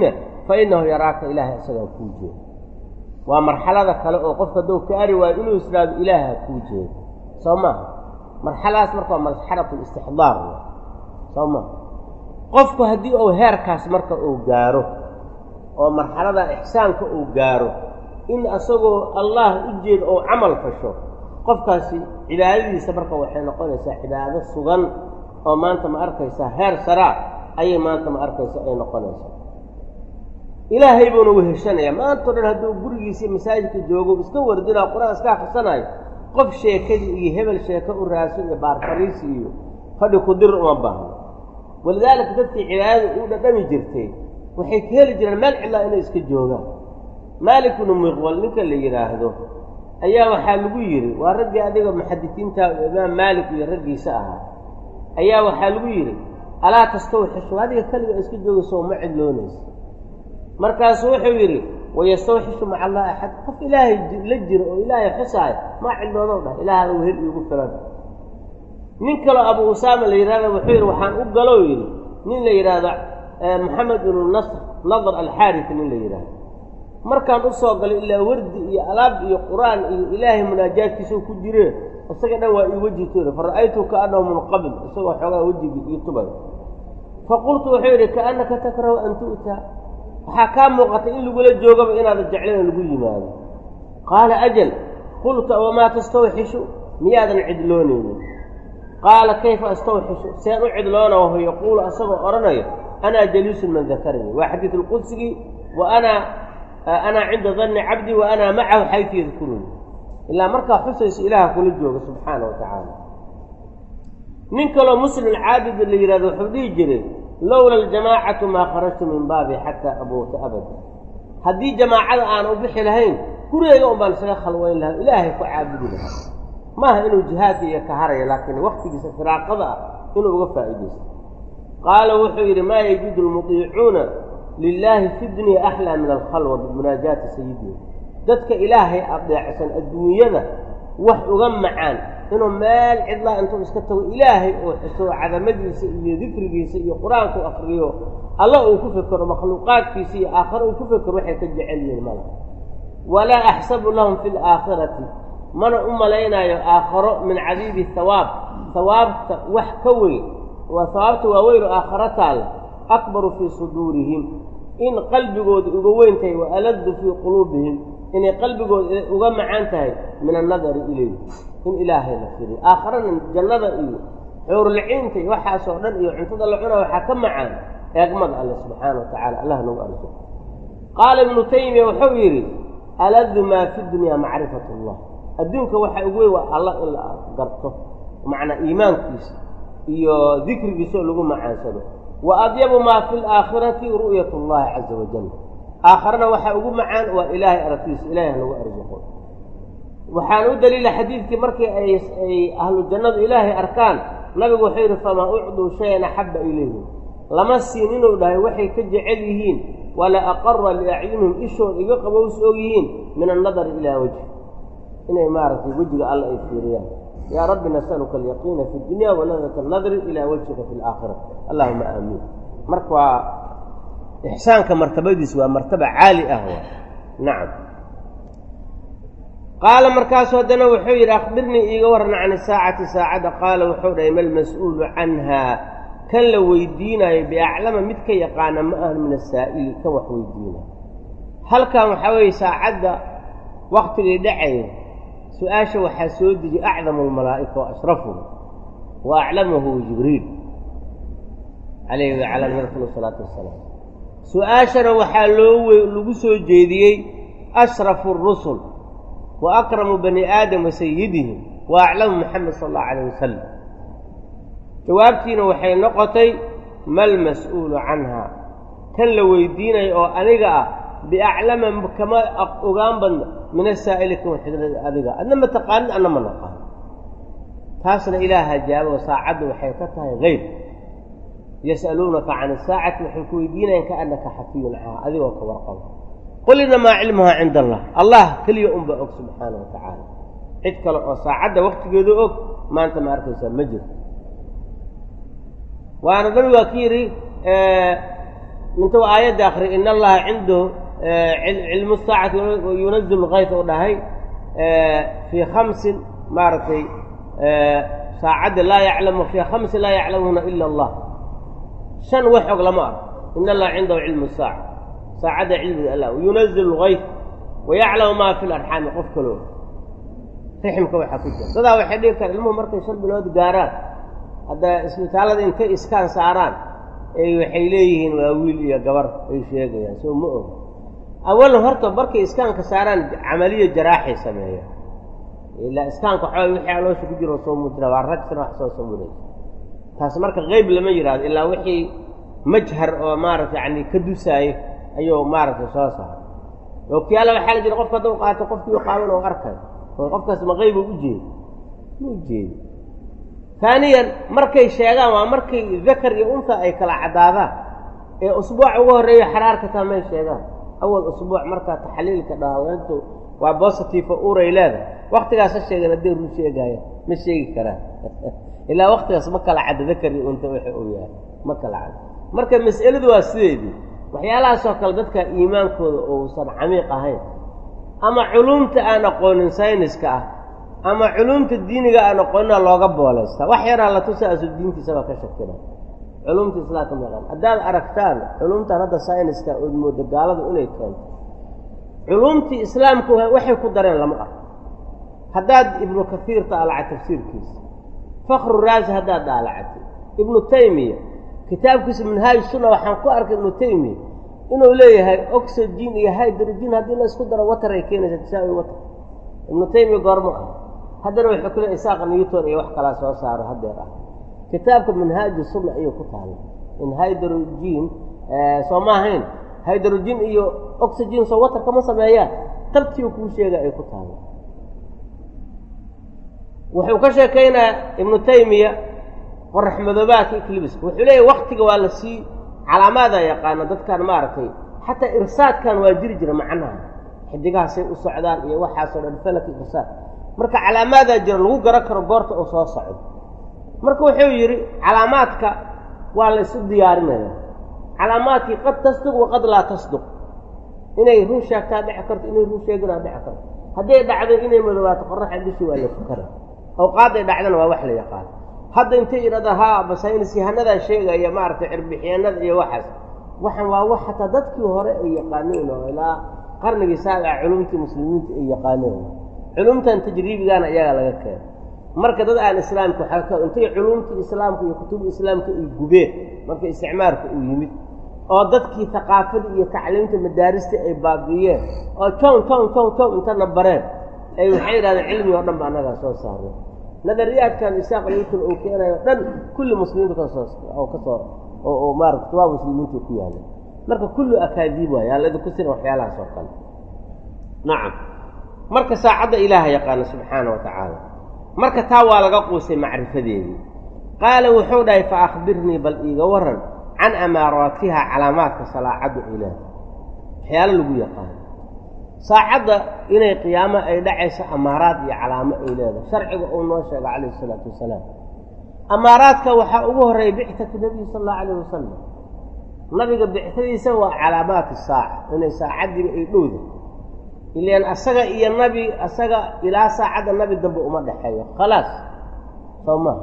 fa innahu yaraaka ilaahay isagaa kuu jeeda waa marxalada kale oo qofka hadduu ka ari waayo inuu israado ilaaha kuu jeedo soo maaha marxaladaas marka waa marxalatu istixdaar soo maaha qofku haddii uu heerkaas marka uu gaaro oo marxalada ixsaanka uu gaaro in asagoo allah u jeedo ou camal fasho qofkaasi cibaadadiisa marka waxay noqonaysaa cibaado sugan oo maanta ma arkaysaa heer saraa ayay maanta ma arkaysa ay noqonaysaa ilaahay buuna weheshanayaa maantao dhan hadduu gurigiisii masaajidka joogo iska wardinaa qur-aan iska akhrisanaayo qof sheekadii iyo hebel sheeko u raaso iyo baarfariisi iyo fadhi kudir uma baahno walidaalika dadkii cibaadada u dhadhami jirtay waxay ka heli jireen meel cidlaa inay iska joogaan maalik bnu miqwal ninka la yidhaahdo ayaa waxaa lagu yidhi waa raggii adiga muxadisiinta imaam maalik iyo raggiisa ahaa ayaa waxaa lagu yidhi alaa tastawxishu adiga keliga iska joogayso ma cidloonaysa markaasuu wuxuu yidhi wayastawxishu maca allah axad qof ilaahay la jiro oo ilaahay xusaayo maa cidloodow dhah ilaahada wehel iigu filan nin kaloo abu usaama la yidhahda wuxuu yidhi waxaan u galow yidhi nin la yidhaahdo moxamed ibnu nasr nadar alxaarisi nin la yidhaahdo markaan u soo galay ilaa wardi iyo alaab iyo qur-aan iyo ilaahay munaajaadkiisao ku jiree isaga dhan waa ii weji tuuri fa ra'aytu kaannahu munqabil isagoo xoogaa wejigii ii tubay fa qultu wuxuu yidhi kaannaka takrahu an tu'taa waxaa kaa muuqatay in lagula joogaba inaada jeclayn lagu yimaado qaala ajal qultu wamaa tastawxishu miyaadan cidloonaynin qaala kayfa astawxishu seen u cidloona wahu yaquulu asagoo odhanayo anaa jaliisun man dakaranii waa xadiid lqudsigii wa anaa anaa cinda danni cabdii wa anaa macahu xaytu yadkuruni ilaa markaa xusaysa ilaaha kula jooga subxaana wa tacaala nin kaloo muslim caabid la yidhahdo wuxuu dhihi jiray lowla aljamaacatu maa kharajtu min baabi xataa abuuta abada haddii jamaacada aan u bixi lahayn gurigeyga un baan isaga khalwayn lahaa ilaahay ku caabudi lahaa maaha inuu jihaadka iyo ka haraya laakiin waktigiisa firaaqada ah inuu uga faa'iidaysto qaala wuxuu yidhi maa yajidu lmudiicuuna lilaahi fi dunya axlaa min alkhalwa bimunaajaati sayidihim dadka ilaahay adeecsan adduunyada wax uga macaan inuu meel cidlaa intuu iska tago ilaahay uu xuso cadamadiisa iyo dikrigiisa iyo qur-aanku akriyo alla uu ku fekero makhluuqaadkiisa iyo aakhare uu ku fekero waxay ka jecel yihiin mala walaa axsabu lahum fi laakhirati mana u malaynaayo aakharo min cadiibi hawaab hawaabta wax ka weyn waa hawaabta waaweyn oo aakharo taalla akbaru fii suduurihim in qalbigooda uga weyn tahay wa aladu fii quluubihim inay qalbigooda uga macaan tahay min annadari ilayh in ilaahay la firiyo aakharana jannada iyo xuurulciinta iyo waxaasoo dhan iyo cuntada la cuna waxaa ka macaan eegmada alle subxaana wa tacala allah nagu arso qaala ibnu taymiya wuxuu yidhi aladu maa fi dunyaa macrifat allah adduunka waxaa ugu weyn waa allah in la garto macnaa iimaankiisa iyo dikrigiisa oo lagu macaansado wa adyabu maa fi laakhirati ru'yat اllahi caza wajal aakharana waxaa ugu macaan waa ilaahay aragtiisa ilahay halagu arsuqo waxaan u daliila xadiidkii markii ay ay ahlu jannadu ilaahay arkaan nabigu wuxuu yidhi famaa ucduu shayan axabba ilayhim lama siin inuu dhahay waxay ka jecel yihiin wala aqara liacyunihim ishooda iga qabows og yihiin min annadari ilaa wejhi inay maaragtay wejiga alla ay fiiriyaan yaa rabbi nasaluka alyaqiina fi dunya waladata annadri ilaa wajhika fi laakhira allahuma aamiin marka waa ixsaanka martabadiis waa martaba caali ah waa nacam qaala markaasu haddana wuxuu yidhi akhbirnii iiga warran can isaacati saacadda qaala wuxuu dhahay malmas-uulu canhaa kan la weydiinaayo biaclama mid ka yaqaana ma ahan min asaa'ili kan wax weydiinaayo halkan waxaa weeye saacadda waktigay dhacayo su-aasha waxaa soo dejiy acdamu almalaa'ika wa ashrafuhu wa aclamahu jibriil calayhi wacala nabiyina salaatu wasalaam su-aashana waxaa loo wey lagu soo jeediyey ashrafu rusul wa akramu bani aadam wa sayidihim wa aclamu maxamed sala allahu calayh wasalam jawaabtiina waxay noqotay mal mas-uulu canha kan la weydiinayo oo aniga ah biaclama kama ogaan badna min asaa'ili kan waxidlada adiga adna ma taqaanid adna ma naqaan taasna ilaaha jaabo saacadda waxay ka tahay hayb yas'aluunaka can isaacati waxay ku weydiinayaan kaannaka xafiyun canha adigoo ka warqabo qul inamaa cilmuhaa cinda allah allah keliya unbaa og subxaana wa tacaala cid kale oo saacadda waktigeedu og maanta ma arkaysaa ma jirto waana nabigaa ka yidhi intuu aayadda akri in allaha cindahu cilmu saacati yunazil lkayt u dhahay fii khamsin maaragtay saacadda laa yaclamu fii khamsin laa yaclamuhuna ila allah shan wax og lama arko in allaha cindahu cilmu saaca saacadda cilmiga allah yunazil lkayt wayaclamu maa fi larxaami qof kaloo riximka waxaa ku jira dadaa waxay dhigi kara ilmuhu markay shan bilood gaaraan hadda isbitaallada intay iskaan saaraan ay waxay leeyihiin waa wiil iyo gabar ay sheegayaan soo ma oga awalan horta markay iskaanka saaraan camaliya jaraaxay sameeyaan ilaa iskaanka xooga wixii aloosha ku jiro soo muujira waa ragsana wax soo sawiraysa taas marka qeyb lama yidhahdo ilaa wixii majhar oo maaragta yani ka dusaayo ayuu maaragtay soo saaray okyaala waxaa la jira qofka hadduu qaato qofkii qaaban oo arkay oo qofkaas ma qeybu ujeedi ma ujeedi taaniyan markay sheegaan waa markay dakar iyo unta ay kala caddaadaan ee usbuuca uga horreeya xaraarka taa may sheegaan awal usbuuc markaa taxliilka dhahaweentu waa bositive uray leedahay waktigaas ha sheegan hadday ruu sheegaaya ma sheegi karaan ilaa waktigaas ma kala cadda dakar iyo unta waxa uu yahay ma kala cadda marka mas'aladu waa sideedii waxyaalahaasoo kale dadka iimaankooda uusan camiiq ahayn ama culumta aan aqoonin sayniska ah ama culumta diiniga aan aqoonina looga boolaysta wax yaraa la tusa asu diintiisaba ka shakina culumta islaamka maqan haddaad aragtaan culumtan hadda sayniska ood mooda gaaladu inay keento culumtii islaamku waxay ku dareen lama arko haddaad ibnu kaiir daalaca tafsiirkiisa fakru raasi haddaad daalacatay ibnu taymiya kitaabkiisa minhaaj sunna waxaan ku arkay ibnu taymiya inuu leeyahay oxygen iyo hydrogen haddii la isku daro water ay keenaysa tisaawi water ibnu taymiya goormo ah haddana wuxuu ku leey isaaq newton iyo wax kalaa soo saaro haddeer ah kitaabka minhaaju sunna ayuu ku taala in hydrogen soo ma ahayn hydrogen iyo oxygen soo water kama sameeyaan tabtiiu kuu sheega ay ku taala wuxuu ka sheekaynaya ibnu taymiya qorax madoobaadka eclibiska wuxuu leeyahy waktiga waa la sii calaamaadaa yaqaana dadkan maaragtay xataa irsaadkan waa jiri jira macnaha xidigahaasay u socdaan iyo waxaasoo dhan falaki irsaad marka calaamaadaa jira lagu garan karo goorta uu soo socdo marka wuxuu yidhi calaamaadka waa la isu diyaarinaya calaamaadkii qad tasduq waqad laa tasduq inay run sheegtaa dhici karto inay run sheeginaa dhici karto hadday dhacdo inay madowaato qoraxa bishii waa la tukana awqaadday dhacdana waa wax la yaqaano hadda intay yidhahda haa basaynis yahanadaa sheegaya maaragtay cirbixyaanada iyo waxaas waxaan waa wax xataa dadkii hore ay yaqaaneen oo ilaa qarnigii saabica culumtii muslimiinta ay yaqaaneen culumtan tajriibigaana iyagaa laga keena marka dad aan islaamka waxaa intay culumtii islaamka iyo kutubu islaamka ay gubeen marka isticmaarka uu yimid oo dadkii haqaafadii iyo tacliimta madaaristii ay baabi'iyeen oo jon jon jon jon intana bareen ay waxay yidhahdeen cilmi oo dhan ba annagaa soo saarnay nadariyaadkan isaaq newton uu keenayo o dhan kulli muslimiintu kasoo oo kasoo oo maarata waa muslimiinta ku yaalla marka kullu akaadiib waay aan laidinku sirin waxyaalahaas oo kale nacam marka saacadda ilaaha yaqaana subxaana wa tacaala marka taa waa laga quusay macrifadeedii qaala wuxuu dhahay fa akhbirnii bal iiga waran can amaaraatiha calaamaadka salaacaddu ilaah waxyaalo lagu yaqaano saacadda inay qiyaamo ay dhacayso amaaraad iyo calaamo ay leedahay sharciga uu noo sheega calayhi isalaatu wasalaam amaaraadka waxaa ugu horreeya bictatu nebiyi sala allahu alayh wasalam nabiga bictadiisa waa calaamaat saaca inay saacaddiiba ay dhowda ilaan asaga iyo nabi asaga ilaa saacadda nabi dambe uma dhexeeyo khalaas soo maha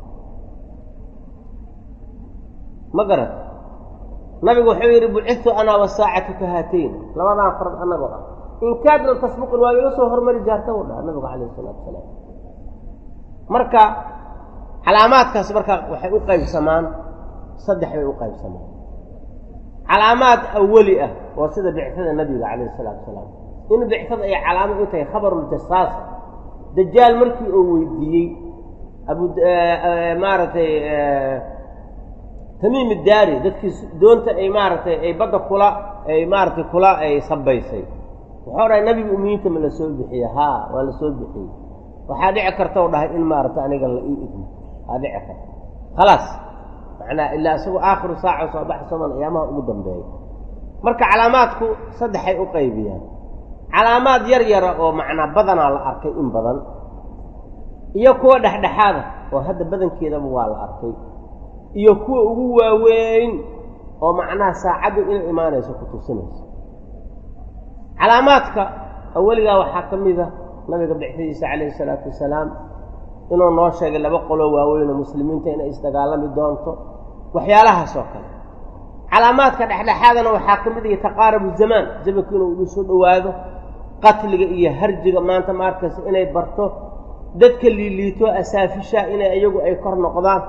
ma garat nabigu wuxuu yidhi bucidtu anaa wasaacatu ka haatayn labadaan farad annagoo ah in kaad lam tasbuqin waa iga soo hormari jaarta u dhaha nabigu calayhi isalaatu wasalaam marka calaamaadkaas marka waxay u qaybsamaan saddex bay u qaybsamaan calaamaad awali ah oo sida bictada nabiga calayhi isalaatu wasalaam in bictada ay calaamo u tahay khabaruljasaasa dajaal markii uu weydiiyey abu maaragtay tamiim iddaari dadkii doonta ay maaragtay ay badda kula ay maaragtay kula ay sabaysay wuxuu dhahay nabiga umiyiinta ma la soo bixiye haa waa la soo bixiyey waxaa dhici karta u dhahay in maaragtay aniga la ii idmo waa dhici karta khalaas macnaa ilaa isagoo aakhiru saaca soo baxa soman ayaamaha ugu dambeeya marka calaamaadku saddexay u qaybiyaan calaamaad yar yara oo macnaa badanaa la arkay in badan iyo kuwa dhexdhexaada oo hadda badankeedaba waa la arkay iyo kuwa ugu waaweyn oo macnaha saacaddu inay imaanayso ku tusinayso calaamaadka aweligaa waxaa ka mid a nabiga bixdiisa calayhi salaatu wasalaam inuu noo sheegay laba qoloo waaweyn oo muslimiinta inay isdagaalami doonto waxyaalahaas oo kale calaamaadka dhexdhexaadana waxaa ka mid ihi taqaarabu zamaan zamanku inuu igu soo dhowaado qatliga iyo harjiga maanta ma arkaysa inay barto dadka liiliito asaafisha inay iyagu ay kor noqdaan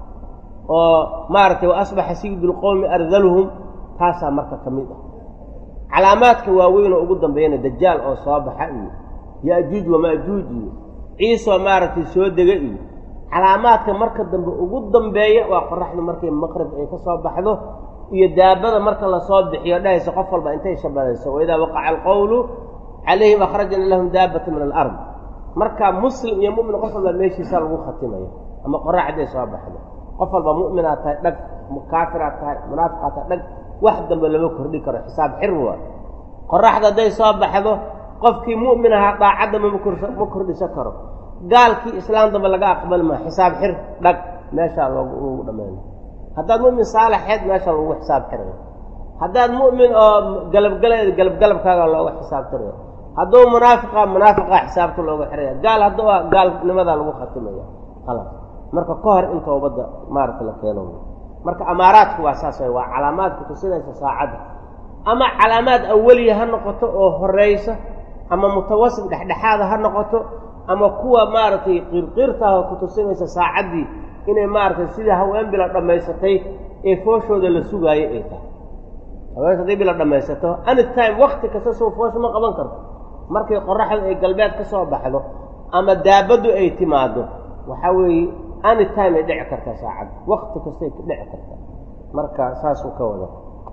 oo maaragtay wa asbaxa sayidulqowmi ardaluhum taasaa marka ka mid ah calaamaadka waaweyn oo ugu dambeeyana dajaal oo soo baxa iyo ya-juuj wamaajuuj iyo ciisoo maaragtay soo dega iyo calaamaadka marka dambe ugu dambeeya waa qoraxdu markay maqrib ay ka soo baxdo iyo daabada marka lasoo bixiyo dhahaysa qof walba intay shabadayso waidaa waqaca alqowlu calayhim akhrajna lahum daabata min alard marka muslim iyo mumin qof walba meeshiisa lagu khatimayo ama qoraxday soo baxdo qof walba mu'minaad tahay dhag kaafiraad tahay munaafiqaad tahay dhag wax dambe lama kordhi karo xisaab xir waa qoraxda hadday soo baxdo qofkii mu'min ahaa daacadda ma kordhisa karo gaalkii islaam dambe laga aqbali maa xisaab xir dhag meeshaa loogu dhammayna haddaad mu'min saalixeed meesha lagu xisaab xirayo haddaad mu'min oo galabgaleed galabgalabkaaga looga xisaabtirayo hadduu munaafiqa munaafiqa xisaabta looga xiraya gaal hadduu gaalnimadaa lagu khatimaya khalaas marka ka hor in toobadda maaragta la keeno marka amaaraadku waa saas way waa calaamaadku tusinaysa saacadda ama calaamaad awaliya ha noqoto oo horeysa ama mutawasit dhexdhexaada ha noqoto ama kuwa maaragtay qiirqiirtaah ku tusinaysa saacaddii inay maaragtay sidii haween bila dhammaysatay ee fooshooda la sugaayo ay tahay haweenka hadday bila dhammaysato anytime wakti kasta soo foosha ma qaban karto markay qoraxdu ay galbeed ka soo baxdo ama daabaddu ay timaado waxaa weeye anytime ay dhici kartaa saacadda wakti kastay ku dhici kartaa marka saasuu ka wada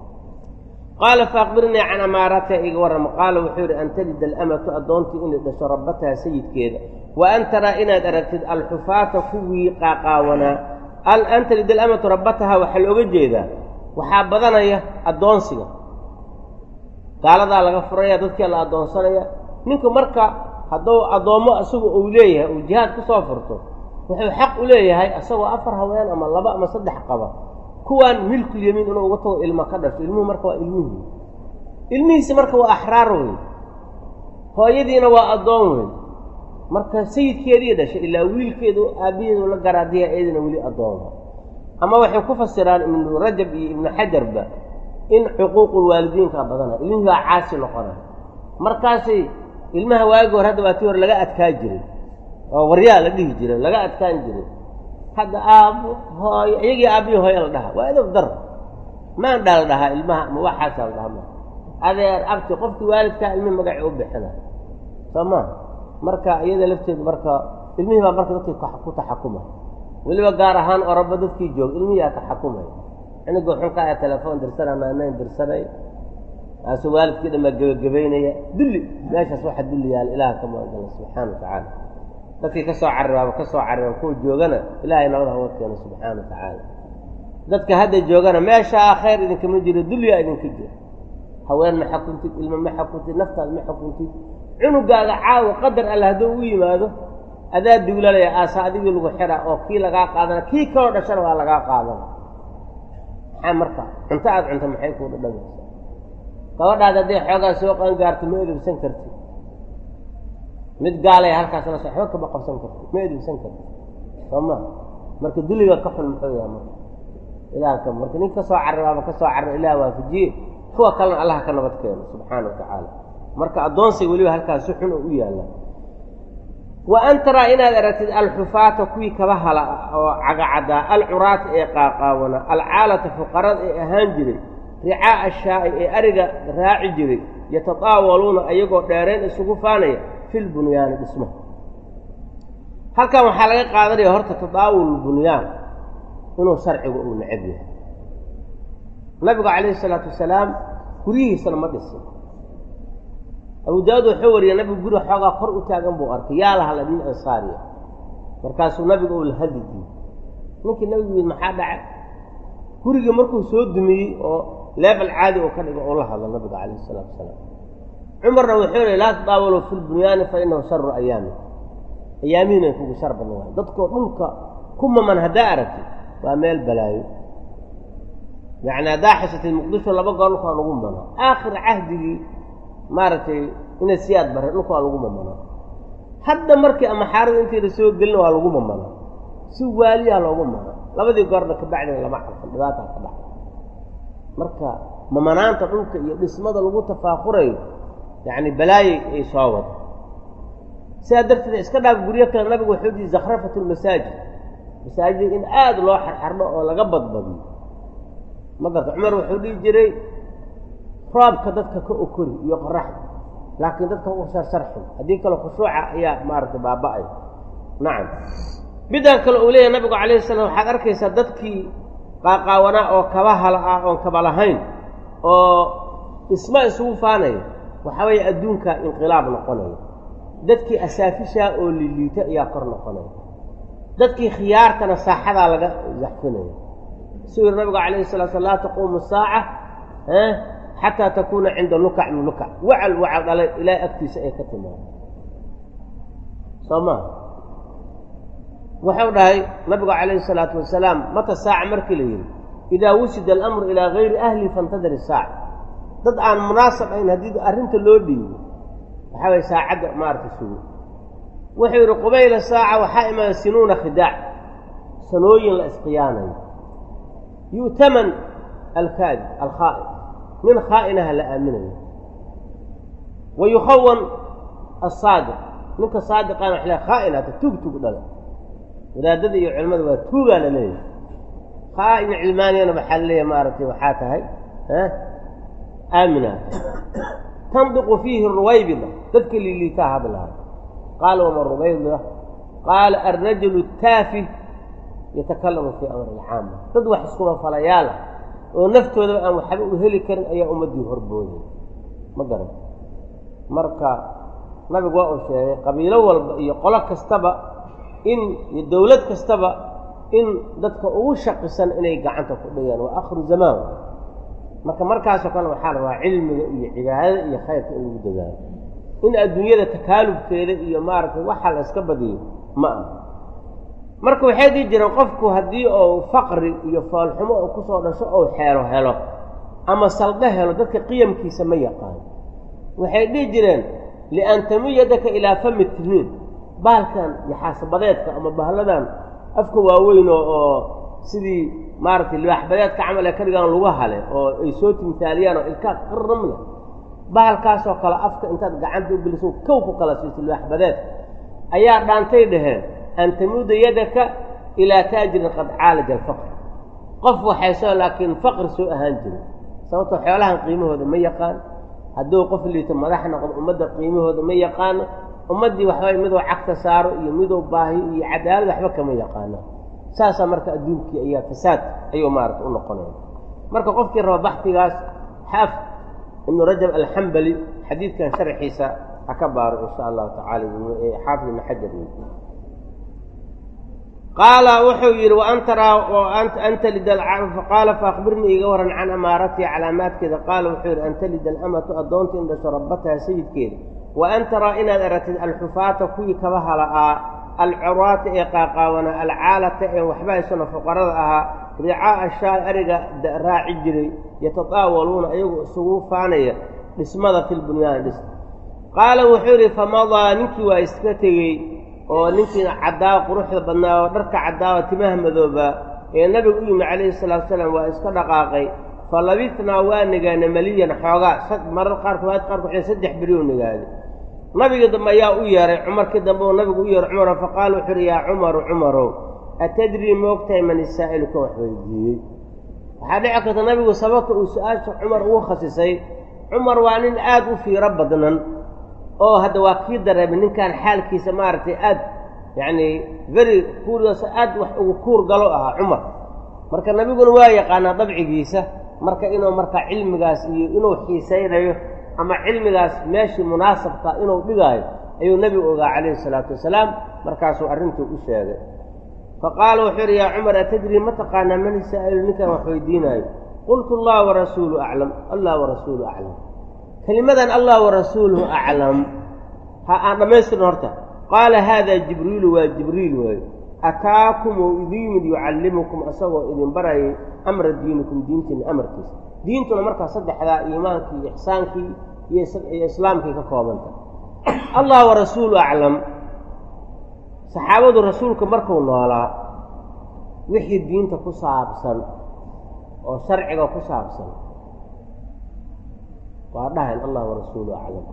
qaala faakbirnii can amaaraatiha iga warrama qaala wuxuu yidhi an talida alamatu addoontii inay dhasho rabbataha sayidkeeda wa an taraa inaad aragtid alxufaata kuwii qaaqaawanaa an talida alamatu rabbataha waxaa looga jeedaa waxaa badanaya addoonsiga gaaladaa laga furaya dadkii la addoonsanaya ninku marka hadduu addoommo isagu uu leeyahay uu jihaad ku soo furto wuxuu xaq u leeyahay isagoo afar haween ama laba ama saddex qaba kuwaan milkulyamiin inuu uga tago ilmo ka dhasho ilmuhu marka waa ilmihii ilmihiisi marka waa axraar weyn hooyadiina waa addoon weyn marka sayidkeedii dhashay ilaa wiilkeedu aabbaheedu la garaadiya eedina weli addoonha ama waxay ku fasiraan ibnu rajab iyo ibnu xajarba in xuquuqulwaalidiinka badana ilmihii baa caasi noqonaya markaasay ilmaha waagi hore hadda waa tii hore laga adkaa jiray oo waryaa la dhihi jiray laga adkaan jiray hadda aabbo hooyo iyagii aabbihi hooyo la dhahaa waa edab dar maan dha la dhahaa ilmaha ma waxaasaa la dhahaa ma adeer abti qofkii waalidkaa ilmihi magacii u bixina soo ma marka iyada lafteedu marka ilmihii baa marka dadkii ku taxakuma weliba gaar ahaan oroba dadkii joog ilmihiyaa taxakumay ciniga xunka ee telefoon dirsana naanayn dirsanay aasu waalidkii dhamaa gebagabaynaya dulli meeshaas waxa dulli yaala ilaah ka magangala subxaana wa tacaala dadkii ka soo cariraaba ka soo carira kuwa joogana ilaahay nabad haga keeno subxaana wa tacaala dadka hadda joogana meeshaa khayr idinkama jiro dulyaa idinka jiro haween ma xukuntid ilmo ma xukuntid naftaad ma xukuntid cunugaaga caawa qadar alle hadduu u yimaado adaa duulalaya aasa adigii lagu xira oo kii lagaa qaadana kii kaloo dhashana waa lagaa qaadana maxaa marka cunto aada cunta maxay kuu dhadhamaysa gabadhaad hadday xoogaa soo qaangaarto ma edebsan kartid mid gaalaya halkaas la waxba kama qabsan karti ma edebsan karti soo ma marka duliga ka xun muxuu yahay marka ilaah ka marka nin ka soo cariraaba ka soo carira ilaah waafajiye kuwa kalena allah ka nabad keeno subxaana wa tacaala marka addoonsiga weliba halkaas si xun oo u yaalla wa an taraa inaad aragtid alxufaata kuwii kaba hala oo cagacaddaa alcuraata ee qaaqaawana alcaalata fuqarada ee ahaan jiray ricaa'a ashaa'i ee ariga raaci jiray yatataawaluuna ayagoo dheereen isugu faanaya fil bunyaani dhismaha halkan waxaa laga qaadanaya horta tadaawul bunyaan inuu sharcigu uu necab yahay nabigu calayhi isalaatu wasalaam guryihiisana ma dhisin abu daawud wuxuu wariyay nabigu guri xoogaa kor u taagan buu arkay yaa lahala nin ansaariya markaasuu nabiga uu la hadli diiyey ninkii nabigu yid maxaa dhacay gurigii markuu soo dumiyey oo leebel caadi oo ka dhigo oo la hadlo nabiga calayhi isalaatu wasalaam cumarna wuxuu yihi laa tadaawaluu fi lbunyaani fa inahu sharu ayaami ayaamihiina kugu shar badan waay dadkoo dhulka ku maman haddaa aragtid waa meel balaayo yacni haddaa xisatay muqdisho laba goor dhulkaa lagu mano aakhir cahdigii maaragtay ina siyaad bare dhulkaa lagu mamano hadda markii ama xaarada intii la soo gelina waa lagu mamano si waaliyaa loogu mano labadii goorna kabacdina lama carfan dhibaataa ka dhaca marka mamanaanta dhulka iyo dhismada lagu tafaakurayo yacni balaayay ay soo wada sidaa darteed iska dhaaf guryo kale nabigu wuxuu dihi zakhrafatu lmasaajid masaajid in aada loo xarxardho oo laga badbadiyo ma garta cumar wuxuu dhihi jiray roobka dadka ka okori iyo qoraxda laakiin dadka u sarsarxin haddii kale khushuuca ayaa maaragtay baaba-ay nacam midaan kale uu leeyahay nabigu calayhi salaam waxaad arkaysaa dadkii qaaqaawanaa oo kaba hala ah oon kaba lahayn oo dhisma isugu faanaya waxaa weeye adduunka inqilaab noqonaya dadkii asaafishaa oo liliita ayaa kor noqonaya dadkii khiyaartana saaxadaa laga zaxfinaya suu yiri nabigu calayhi salaa slam laa taquumu saaca xataa takuuna cinda lukac min lukac wacal wacal dhalay ilaahay agtiisa ay ka timaado soo maa wuxuu dhahay nabigu calayhi salaatu wasalaam mata saaca markii la yidhi idaa wusida alamru ilaa gayri ahli faintadir isaaca dad aan munaasab ayn haddii arrinta loo dhiibo waxaa waye saacadda maaragta sugo wuxuu yidhi qubayla saaca waxaa imaada sinuuna khidaac sanooyin la isqiyaanayo yu'taman alkaadi alkhaa'in nin khaa'inaha la aaminayo wa yukhawan asaadiq ninka saadiqana wax le khaa'inata tuug tuug dhala wadaadada iyo culimmada waa tuugaa la leeyahay khaa'in cilmaaniyana waxaa la leeyahay maaragtay waxaa tahay aaminaa tandiqu fiihi ruwaybida dadka liiliitaa hadlaha qaala wama ruwaybida qaala alrajulu taafi yatakalamu fii amri alcaama dad wax iskuma falayaala oo naftoodaba aan waxba u heli karin ayaa ummaddii horbooday ma garan marka nabigu waa uu sheegay qabiilo walba iyo qolo kastaba in iyo dowlad kastaba in dadka ugu shaqisan inay gacanta ku dhigaan waa akhiru zamaan marka markaasoo kale waxaa la rabaa cilmiga iyo cibaadada iyo khayrka in lagu dadaalo in adduunyada takaalubkeeda iyo maaragtay waxa la iska badiyo ma aha marka waxay dhihi jireen qofku haddii uu faqri iyo foolxumo uu kusoo dhasho ou xeelo helo ama saldho helo dadka qiyamkiisa ma yaqaan waxay dhihi jireen lian tamiyadaka ilaa fami tiniin bahalkan yaxaasabadeedka ama bahalladan afka waaweyn oo sidii maaragtay libaaxbadeedka camal ee ka dhigaan lagu hale oo ay soo timtaaliyaan oo ilkaa qarram leh bahalkaasoo kale afka intaad gacanta u geliso kow ku kala siiso libaaxbadeedka ayaa dhaantay dhaheen an tamuuda yadaka ilaa taajirin qad caalaja alfaqr qof waxaysoo laakiin faqri soo ahaan jirin sababtoo xoolahan qiimahooda ma yaqaan hadduu qof liito madax noqdo ummadda qiimahooda ma yaqaano ummaddii waxbay miduu cagta saaro iyo miduu baahiyo iyo cadaalad waxba kama yaqaano saasaa marka adduunkii ayaa fasaad ayuu maarata u noqonaya marka qofkii raba baxdigaas xaaf ibnu rajab alxambali xadiidkan sharxiisa ha ka baaro insha allahu tacala xaafid ibnu xajar qaala wuxuu yidhi waan taraa anta lid qaala faakbirnii iga waran can amaaratihi calaamaadkeeda qaala wuxuu yidhi an talida alamatu addoonta in dhasho rabbataha sayidkeeda wa an taraa inaad aratid alxufaata kuwii kaba hala'aa alcuraata ee qaaqaawana alcaalata ee waxba haysano fuqarada ahaa ricaa'a shaay ariga raaci jiray yatataawaluuna ayagoo isugu faanaya dhismada fi lbunyaan dhis qaala wuxuu yidhi famadaa ninkii waa iska tegey oo ninkii caddaa quruxda badnaa oo dharka caddaao timaha madoobaa ee nabigu u yimi calayhi salaatu salaam waa iska dhaqaaqay fa labitnaa waa nigaana maliyan xoogaa marar qaarkood waad qaarkood waxay saddex berioo nigaaday nabigii dambe ayaa u yeeray cumarkii dambe uu nabigu u yeeray cumaro faqaala wuxuu uhi yaa cumaru cumarow atadrii moogtahay man isaa'ilu kan wax weydiiyey waxaa dhici karta nabigu sababta uu su-aasha cumar ugu khasisay cumar waa nin aad u fiiro badnan oo hadda waa kii dareemay ninkan xaalkiisa maaragtay aad yacni very kuurgaas aad wax ugu kuur galo ahaa cumar marka nabiguna waa yaqaanaa dabcigiisa marka inuu marka cilmigaas iyo inuu xiisaynayo ama cilmigaas meeshii munaasabka inuu dhigaayo ayuu nebigu ogaa calayhi salaatu wasalaam markaasuu arrintuu u sheegay fa qaala wuxuu yidhi yaa cumar atadrii ma taqaanaa man isaa'ilu ninkan wax weydiinaayo qultu allah warasuulu aclam allah warasuulu aclam kelimadan allah warasuuluhu aclam ha aan dhammaystirno horta qaala haada jibriilu waa jibriil waayo ataakum ou idin yimid yucallimukum asagoo idin barayay amra diinikum diintiina amarkiisa diintuna markaa saddexdaa iimaankii iyo ixsaankii iyo islaamkii ka koobanta allah wa rasuulu aclam saxaabadu rasuulka markuu noolaa wixii diinta ku saabsan oo sharciga ku saabsan waa dhahayn allah wa rasuulu aclam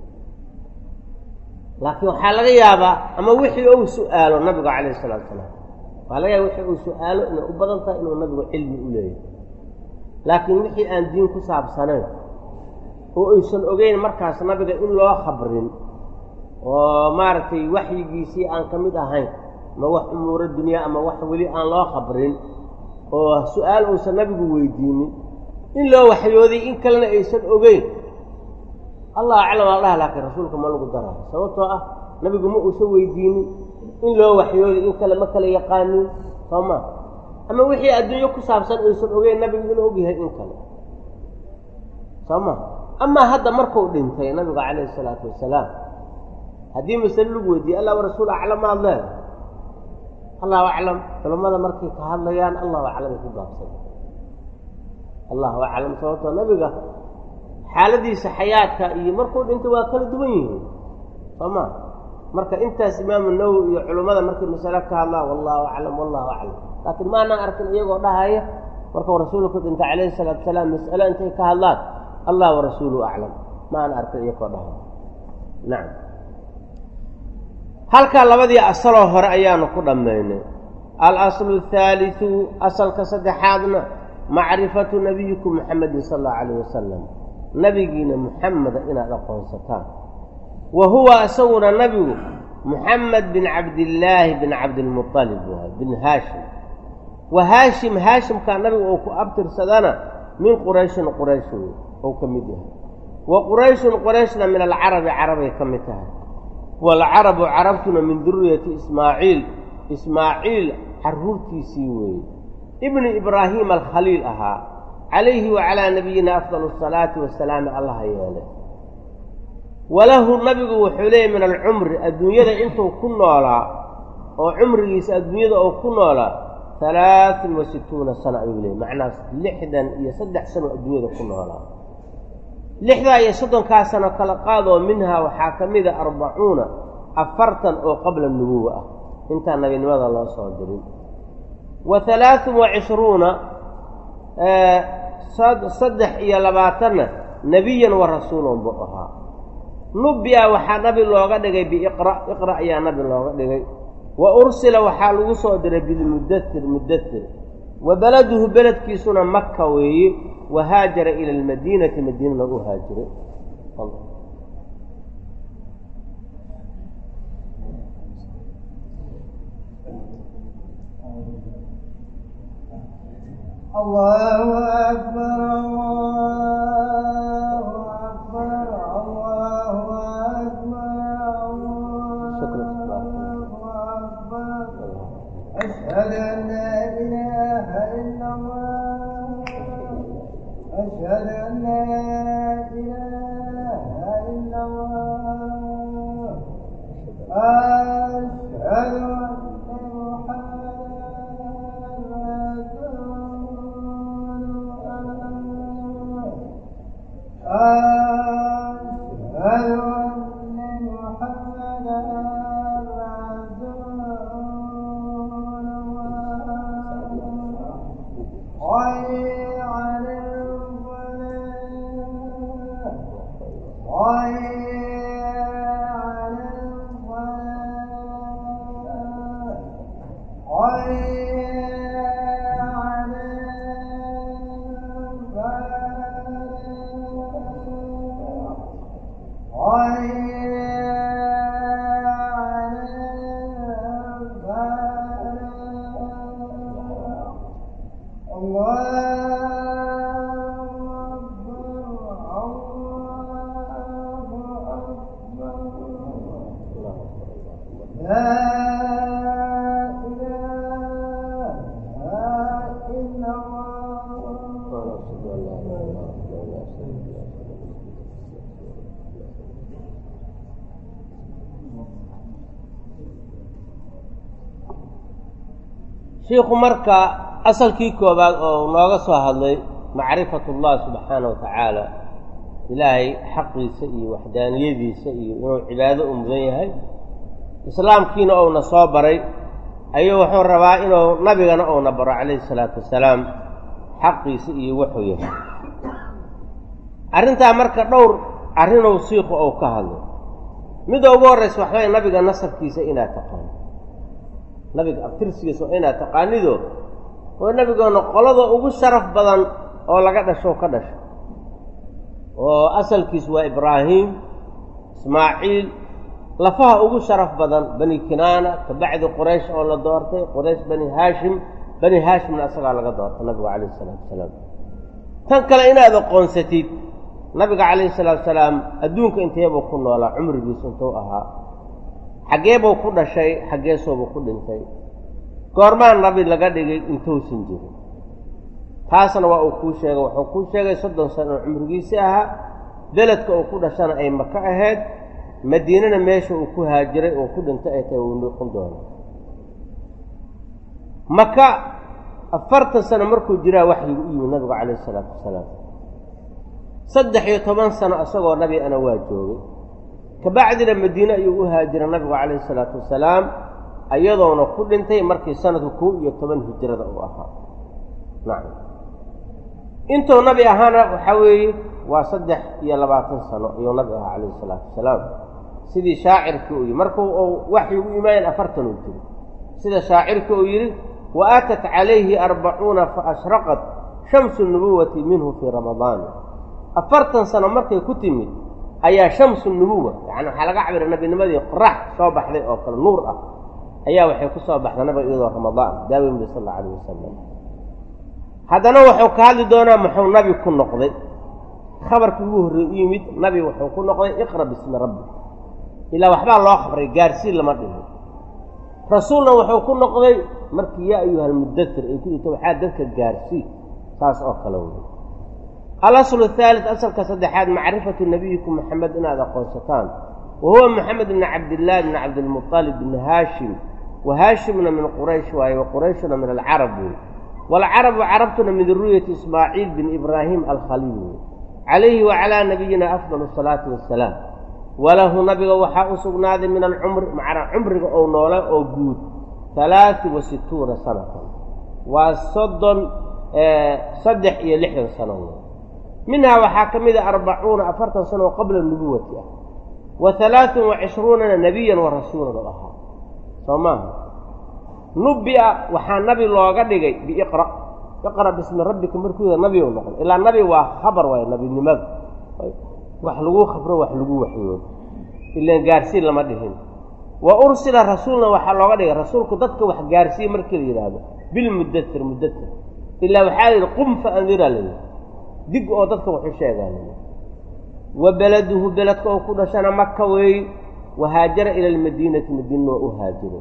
laakiin waxaa laga yaabaa ama wixii ou su-aalo nabigu calayhi salaatu salaam waxaa laga yaaba wixii uu su-aalo inay u badan tahay inuu nabigu cilmi u leeyahay laakiin wixii aan diin ku saabsanayn oo aysan ogeyn markaas nabiga in loo khabrin oo maaragtay waxyigiisii aan ka mid ahayn ama wax umuuro dunyaa ama wax weli aan loo khabrin oo su-aal uusan nabigu weydiinin in loo waxyooday in kalena aysan ogeyn allah aclam al dhaha laakiin rasuulka ma lagu daraayo sababtoo ah nabigu ma uusan weydiinin in loo waxyooday in kale ma kala yaqaanin soo ma ama wixii adduunyo ku saabsan aysan ogeyn nabigu inuu ogyahay in kale soo ma amaa hadda markuu dhintay nabigu calayhi isalaatu wasalaam haddii masale lagu weydiiyey allah warasuul aclam maad leedahay allahu aclam culammada markay ka hadlayaan allahu aclamay ku gaabsan allahu aclam sababtoo nabiga xaaladiisa xayaadka iyo markuu dhintay waa kala duwan yihiin soo ma marka intaas imaamu nawowi iyo culummada markay masale ka hadlaan wallahu aclam wallahu aclam laakiin maanaan arkin iyagoo dhahaya markuu rasuulku dhintay calayhi salaatu wasalaam mas'ale intay ka hadlaan allah warasuulu aclam maana arkin iyagoo dhahaya nacam halkaa labadii asaloo hore ayaanu ku dhammaynay alaslu athaaliu asalka saddexaadna macrifatu nabiyikum muxamedin sala allahu calayh wasalam nabigiina muxameda inaad aqoonsataan wa huwa isaguna nabigu muxamed bin cabdillaahi bin cabdilmualib waay bin haashim wa haashim haashimkaa nabiga uu ku abtirsadana min qurayshin quraysh wey ou ka mid yahay wa qurayshun qurayshna min alcarabi carabay ka mid tahay waalcarabu carabtuna min duriyati ismaaciil ismaaciil carruurtiisii weeye ibni ibraahiim alkhaliil ahaa calayhi wa calaa nabiyina afdal asalaati wasalaami allaha yeele walahu nabigu wuxuu leeyahy min alcumri adduunyada intuu ku noolaa oo cumrigiisa adduunyada oo ku noolaa halaatun wa situuna sano ayuu leeyay macnaas lixdan iyo saddex sano adduunyada ku noolaa lixdaa iyo soddonkaa sano kala qaadoo minhaa waxaa ka mida arbacuuna afartan oo qabla nubuwa ah intaan nabinimada loo soo dirin wa halaatun wa cishruuna saddex iyo labaatanna nebiyan wa rasuulan buu ahaa nubi-a waxaa nabi looga dhigay biiqra iqra ayaa nabi looga dhigay wa ursila waxaa lagu soo diray bilmudatir mudatir wa beladuhu beledkiisuna maka weeye wa haajara ila almadiinati madiinana u haajiray الله أكبر الله أكبر الله أكبر الله أكبر أشهد أن لا إله إلا الله أشهد أن لا إله إلا الله أشهد أن shiikhu marka asalkii koobaad oo nooga soo hadlay macrifat ullah subxaana wa tacaala ilaahay xaqiisa iyo waxdaaniyadiisa iyo inuu cibaado u mudan yahay islaamkiina uuna soo baray ayuu wuxuu rabaa inuu nabigana uuna baro calayhi salaatu wasalaam xaqiisa iyo wuxuu yahay arrintaa marka dhowr arrinuu siiku ou ka hadlay midda ugu horraysa waxbay nabiga nasabkiisa inaad taqaano nabiga abtirsigiisa waa inaad taqaanido oo nabigoona qolada ugu sharaf badan oo laga dhasho ka dhasho oo asalkiisu waa ibraahim ismaaciil lafaha ugu sharaf badan bani kinaana kabacdi quraysh oo la doortay quraysh bani haashim bani haashimna asagaa laga doortay nabigu calayhi isalaatu wasalaam tan kale inaad aqoonsatid nabiga calayhi salaatu wasalaam adduunka inteebuu ku noolaa cumrigiisu intuu ahaa xaggeebuu ku dhashay xaggeesuubuu ku dhintay goormaan nabi laga dhigay intuusan jirin taasna waa uu kuu sheegay wuxuu kuu sheegay soddon sano oo cumrigiisii ahaa beledka uu ku dhashana ay maka ahayd madiinana meesha uu ku haajiray oo ku dhintay ay tahay uu noqon doono maka afartan sano markuu jiraa waxyigu u yimid nabigu calayhi isalaatu wasalaam saddex iyo toban sano isagoo nabi ana waa joogay kabacdina madiine ayuu u haajiray nabigu calayhi isalaatu wasalaam iyadoona ku dhintay markii sanadku kow iyo toban hijrada uu ahaa nacam intuu nabi ahaana waxaa weeye waa saddex iyo labaatan sano ayuu nabi ahaa calayhi isalaatu wasalaam sidii shaacirkii uu yihi markuu uu waxyigu imaayeen afartan uu jiri sida shaacirkii uu yidhi wa aatat calayhi arbacuuna fa ashraqat shamsu nubuwati minhu fii ramadaani afartan sano markay ku timid ayaa shamsu nubuwa yacani waxaa laga cabiray nabinimadii qorax soo baxday oo kale nuur ah ayaa waxay ku soo baxday nabiga iyadoo ramadaan daawimbi sal alla alayh wasalam haddana wuxuu ka hadli doonaa muxuu nabi ku noqday khabarkii ugu horreey u yimid nabi wuxuu ku noqday iqra bismi rabbi ilaa waxbaa loo khabray gaarsiin lama dhihin rasuulna wuxuu ku noqday markii yaa ayuha almudatir ay ku jirto waxaa dadka gaarsii saas oo kale wey alaslu ahaalit asalka saddexaad macrifatu nabiyikum maxamed inaad aqoonsataan wa huwa maxamed bni cabdillahi bni cabdilmuطalib bni haashim wa haashimna min quraysh waaye wa qurayshuna min alcarab wey waalcarabu carabtuna min duriyati ismaaciil bin ibraahim alkhaliil wey calayhi wacalaa nabiyina afdal asalaati wassalaam walahu nabiga waxaa u sugnaaday min alcumri macnaa cumriga ou noola oo guud halaati wa situuna sanatan waa soddon saddex iyo lixdan sano wey minhaa waxaa ka mid a arbacuuna afartan sano oo qabla nubuwati ah wa halaatun wa cishruunana nebiyan wa rasuulan oo ahaa soo maaha nubi-a waxaa nabi looga dhigay biiqra iqra bismi rabbika markuuda nabi u noqday ilaa nabi waa khabar waay nabinimada wax lagu khabro wax lagu waxyoodo ilaan gaarsiin lama dhihin wa ursila rasuulna waxaa looga dhigay rasuulku dadka wax gaarsiiye markii la yidhaahdo bilmudatir mudatir ilaa waxaa la yidhi qum fa andira la yidhi dig oo dadka waxu sheegaan wa beladuhu beledka oo ku dhashana maka weey wa haajara ila almadiinati madiina waa u haajiray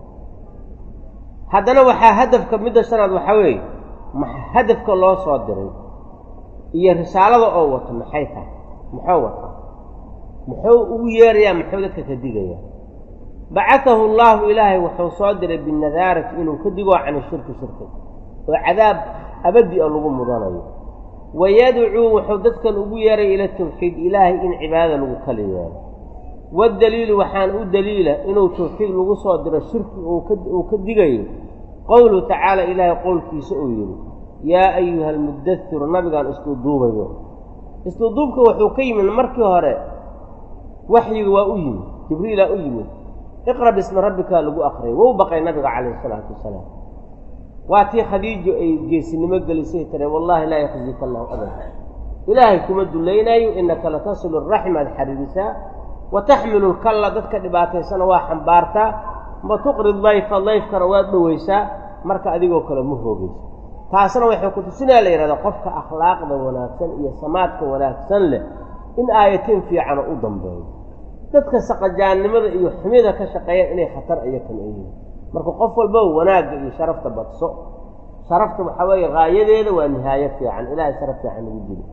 haddana waxaa hadafka midda shanaad waxaa weeye hadafka loo soo diray iyo risaalada oo wato maxay tahay muxuu wataa muxuu ugu yeerayaa muxuu dadka ka digayaa bacatahu allaahu ilaahay wuxuu soo diray binadaarati inuu ka digoo cani shirki shirki oo cadaab abadi a lagu mudanayo wayadcuu wuxuu dadkan ugu yeeray ila tawxiid ilaahay in cibaadada lagu kala yeelo waddaliilu waxaan u daliila inuu tawxiid lagu soo diro shirki uu ka digayo qowluhu tacaala ilaahay qowlkiisa uu yidhi yaa ayuha almudasiru nabigaan isduuduubayo isduuduubka wuxuu ka yimid markii hore waxyiga waa u yimid jibriilaa u yimid iqra bismi rabbika lagu akriyay wou baqay nabiga calayhi isalaatu wasalaam waa tii khadiijo ay geesinimo gelisay tire wallahi laa yakhzika allahu abada ilaahay kuma dullaynaayo innaka latasilu araxim aad xariirisaa wa taxmilu lkalla dadka dhibaataysana waa xambaartaa ma tuqri dayfa dayfkana waad dhowaysaa marka adigoo kale ma hoogayso taasna waxay ku tusinaa la yidhahda qofka akhlaaqda wanaagsan iyo samaadka wanaagsan leh in aayatiin fiicana u dambeeyo dadka saqajaannimada iyo xumida ka shaqeeyaan inay khatar iyakan yihiin marka qof walbaba wanaagga iyo sharafta badso sharafta waxaa weeye haayadeeda waa nihaayo fiican ilaahay sharaf fiican ugu jiri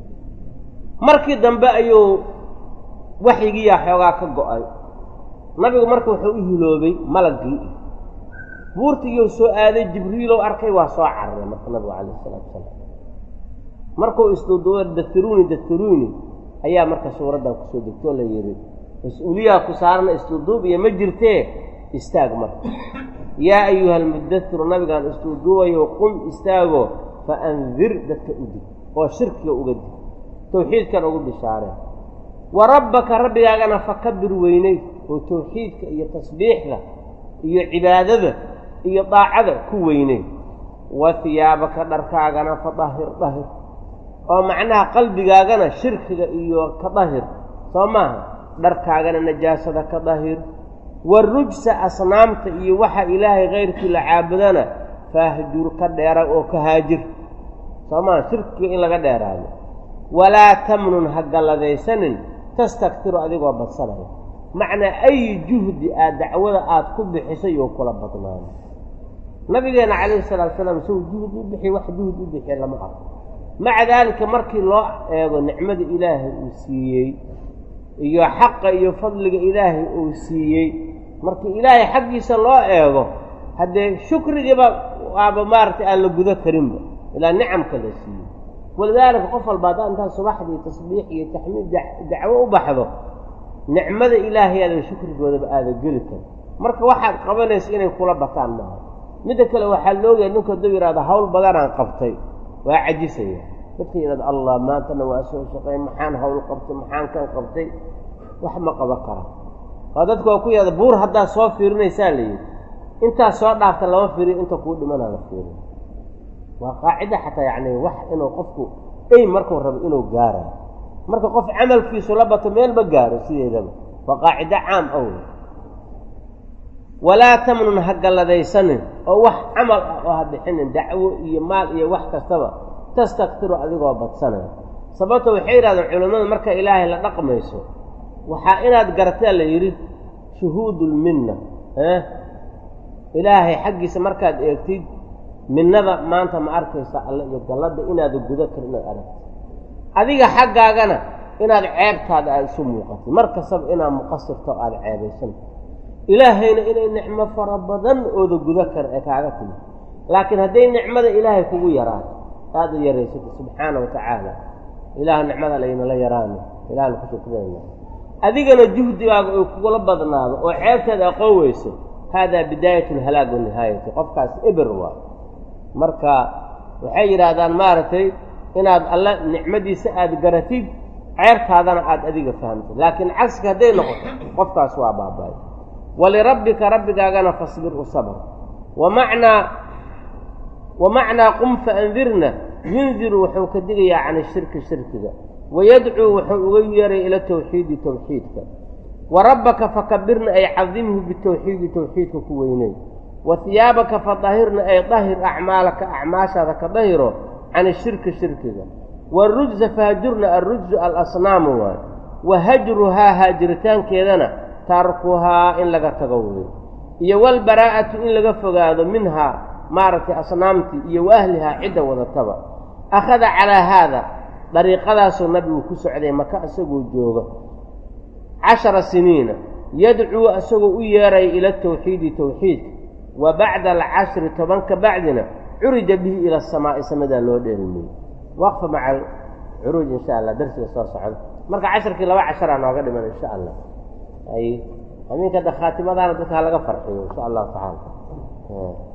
markii dambe ayuu waxyigiiyaa xoogaa ka go-ay nabigu marka wuxuu u hiloobay malaggii buurtigiiu soo aaday jibriilow arkay waa soo cararay marka nabigu calayh isalaatu wasalaam markuu isduuduuba datiruuni datiruuni ayaa marka suuraddan kusoo degtoo la yidhi mas-uuliyaa ku saarana isduuduub iyo ma jirtee istaag marka yaa ayuha almudatiru nabigaan isduuduubayo qum istaago fa andir dadka u dig oo shirkiga uga dig tawxiidkan ugu bishaareen wa rabbaka rabbigaagana fakabir weynay oo tawxiidka iyo tasbiixda iyo cibaadada iyo daacada ku weynay wa hiyaabaka dharkaagana fa dahir dahir oo macnaha qalbigaagana shirkiga iyo ka dahir soo maaha dharkaagana najaasada ka dahir warujsa asnaamta iyo waxa ilaahay kayrkii la caabudana faahjur ka dheera oo ka haajir soo maaha shirkiga in laga dheeraado walaa tamnun ha galladaysanin tastaktiru adigoo badsanaya macnaa ay juhdi aad dacwada aad ku bixisay oo kula badnaano nabigeenna calayhi salaatu salaam isagu juhd u bixiy wax juhd u bixiya lama arko maca daalika markii loo eego nicmada ilaahay uu siiyey iyo xaqa iyo fadliga ilaahay uu siiyey markii ilaahay xaggiisa loo eego haddee shukrigiiba waaba maaragtay aan la gudo karinba ilaa nicamka la siiyey walidaalika qof walba haddaa intaa subaxdii tasbiix iyo taxmiid dacwo u baxdo nicmada ilaahayaada shukrigoodaba aada geli karin marka waxaad qabanaysa inay kula bataan maaha midda kale waxaa loogayaa ninku hadduu yidhahdo hawl badanaan qabtay waa cajisaya dadka yidhahdo allah maantana waa soo shaqeey maxaan hawl qabtay maxaan kan qabtay wax ma qaban kara waa dadka waa ku yahda buur haddaad soo fiirinaysaa la yidhi intaas soo dhaafta lama fiiriyo inta kuu dhimanaa la fiiriyo waa qaacida xataa yacni wax inuu qofku ey markuu rabo inuu gaarayo marka qof camalkiisu la bato meel ma gaaro sideedaba waa qaacido caam aw walaa tamnun ha galladaysanin oo wax camal ah oo ha bixinin dacwo iyo maal iyo wax kastaba tastaktiru adigoo badsanaya sababto waxay yidhahdeen culimmadu marka ilaahay la dhaqmayso waxaa inaad garataa la yidhi shuhuudulminna eh ilaahay xaggiisa markaad eegtid minnada maanta ma arkaysa alle iyo galladda inaada gudo kar inaad aragtid adiga xaggaagana inaad ceebtaada aada isu muuqatid mar kastaba inaad muqasirto aada ceebaysanta ilaahayna inay nicmo fara badan ooda gudo kara ee kaaga timi laakiin hadday nicmada ilaahay kugu yaraato aada yaraysata subxaana wa tacaala ilaah nicmada laynala yaraano ilahna ku shukrinayna adigana juhdigaaga oy kugula badnaado oo ceebteeda aqoon weyso haadaa bidaayat lhalaag wa nihaayati qofkaas eber waa marka waxay yidhaahdaan maaragtay inaad alle nicmadiisa aada garatid ceertaadana aada adiga fahamtid laakiin cagsiga hadday noqoto qofkaas waa baaba'ay walirabbika rabbigaagana fasbir u sabr wamacnaa wa macnaa qum faandirna yundiru wuxuu ka digayaa can ishirki shirkiga wayadcuu wuxuu uga yeeray ila tawxiidi tawxiidka wa rabbaka fakabirna ay cadimhu bitawxiidi tawxiidka ku weyney wa hiyaabaka fadahirna ay dahir acmaalaka acmaashaada ka dahiro can ishirki shirkiga waarujza fahjurna alrujzu alasnaamu waay wa hajruhaa haajiritaankeedana tarkuhaa in laga tago wey iyo walbaraa'atu in laga fogaado minhaa maaragtay asnaamtii iyo wa ahlihaa cidda wadataba akhada calaa haada dariiqadaasuu nabigu ku socday maka isagoo jooga cashara siniina yadcuu isagoo u yeeraya ila tawxiidi tawxiidka wa bacda alcashri toban ka bacdina curija bihi ila asamaa'i samadaa loo dheelmiyey waqfa maca alcuruuj insha allah darsiga soo socda marka casharkii laba casharaa nooga dhiman insha allah ay aminka da khaatimadaana dadka ha laga farxiyo insha allahu tacaala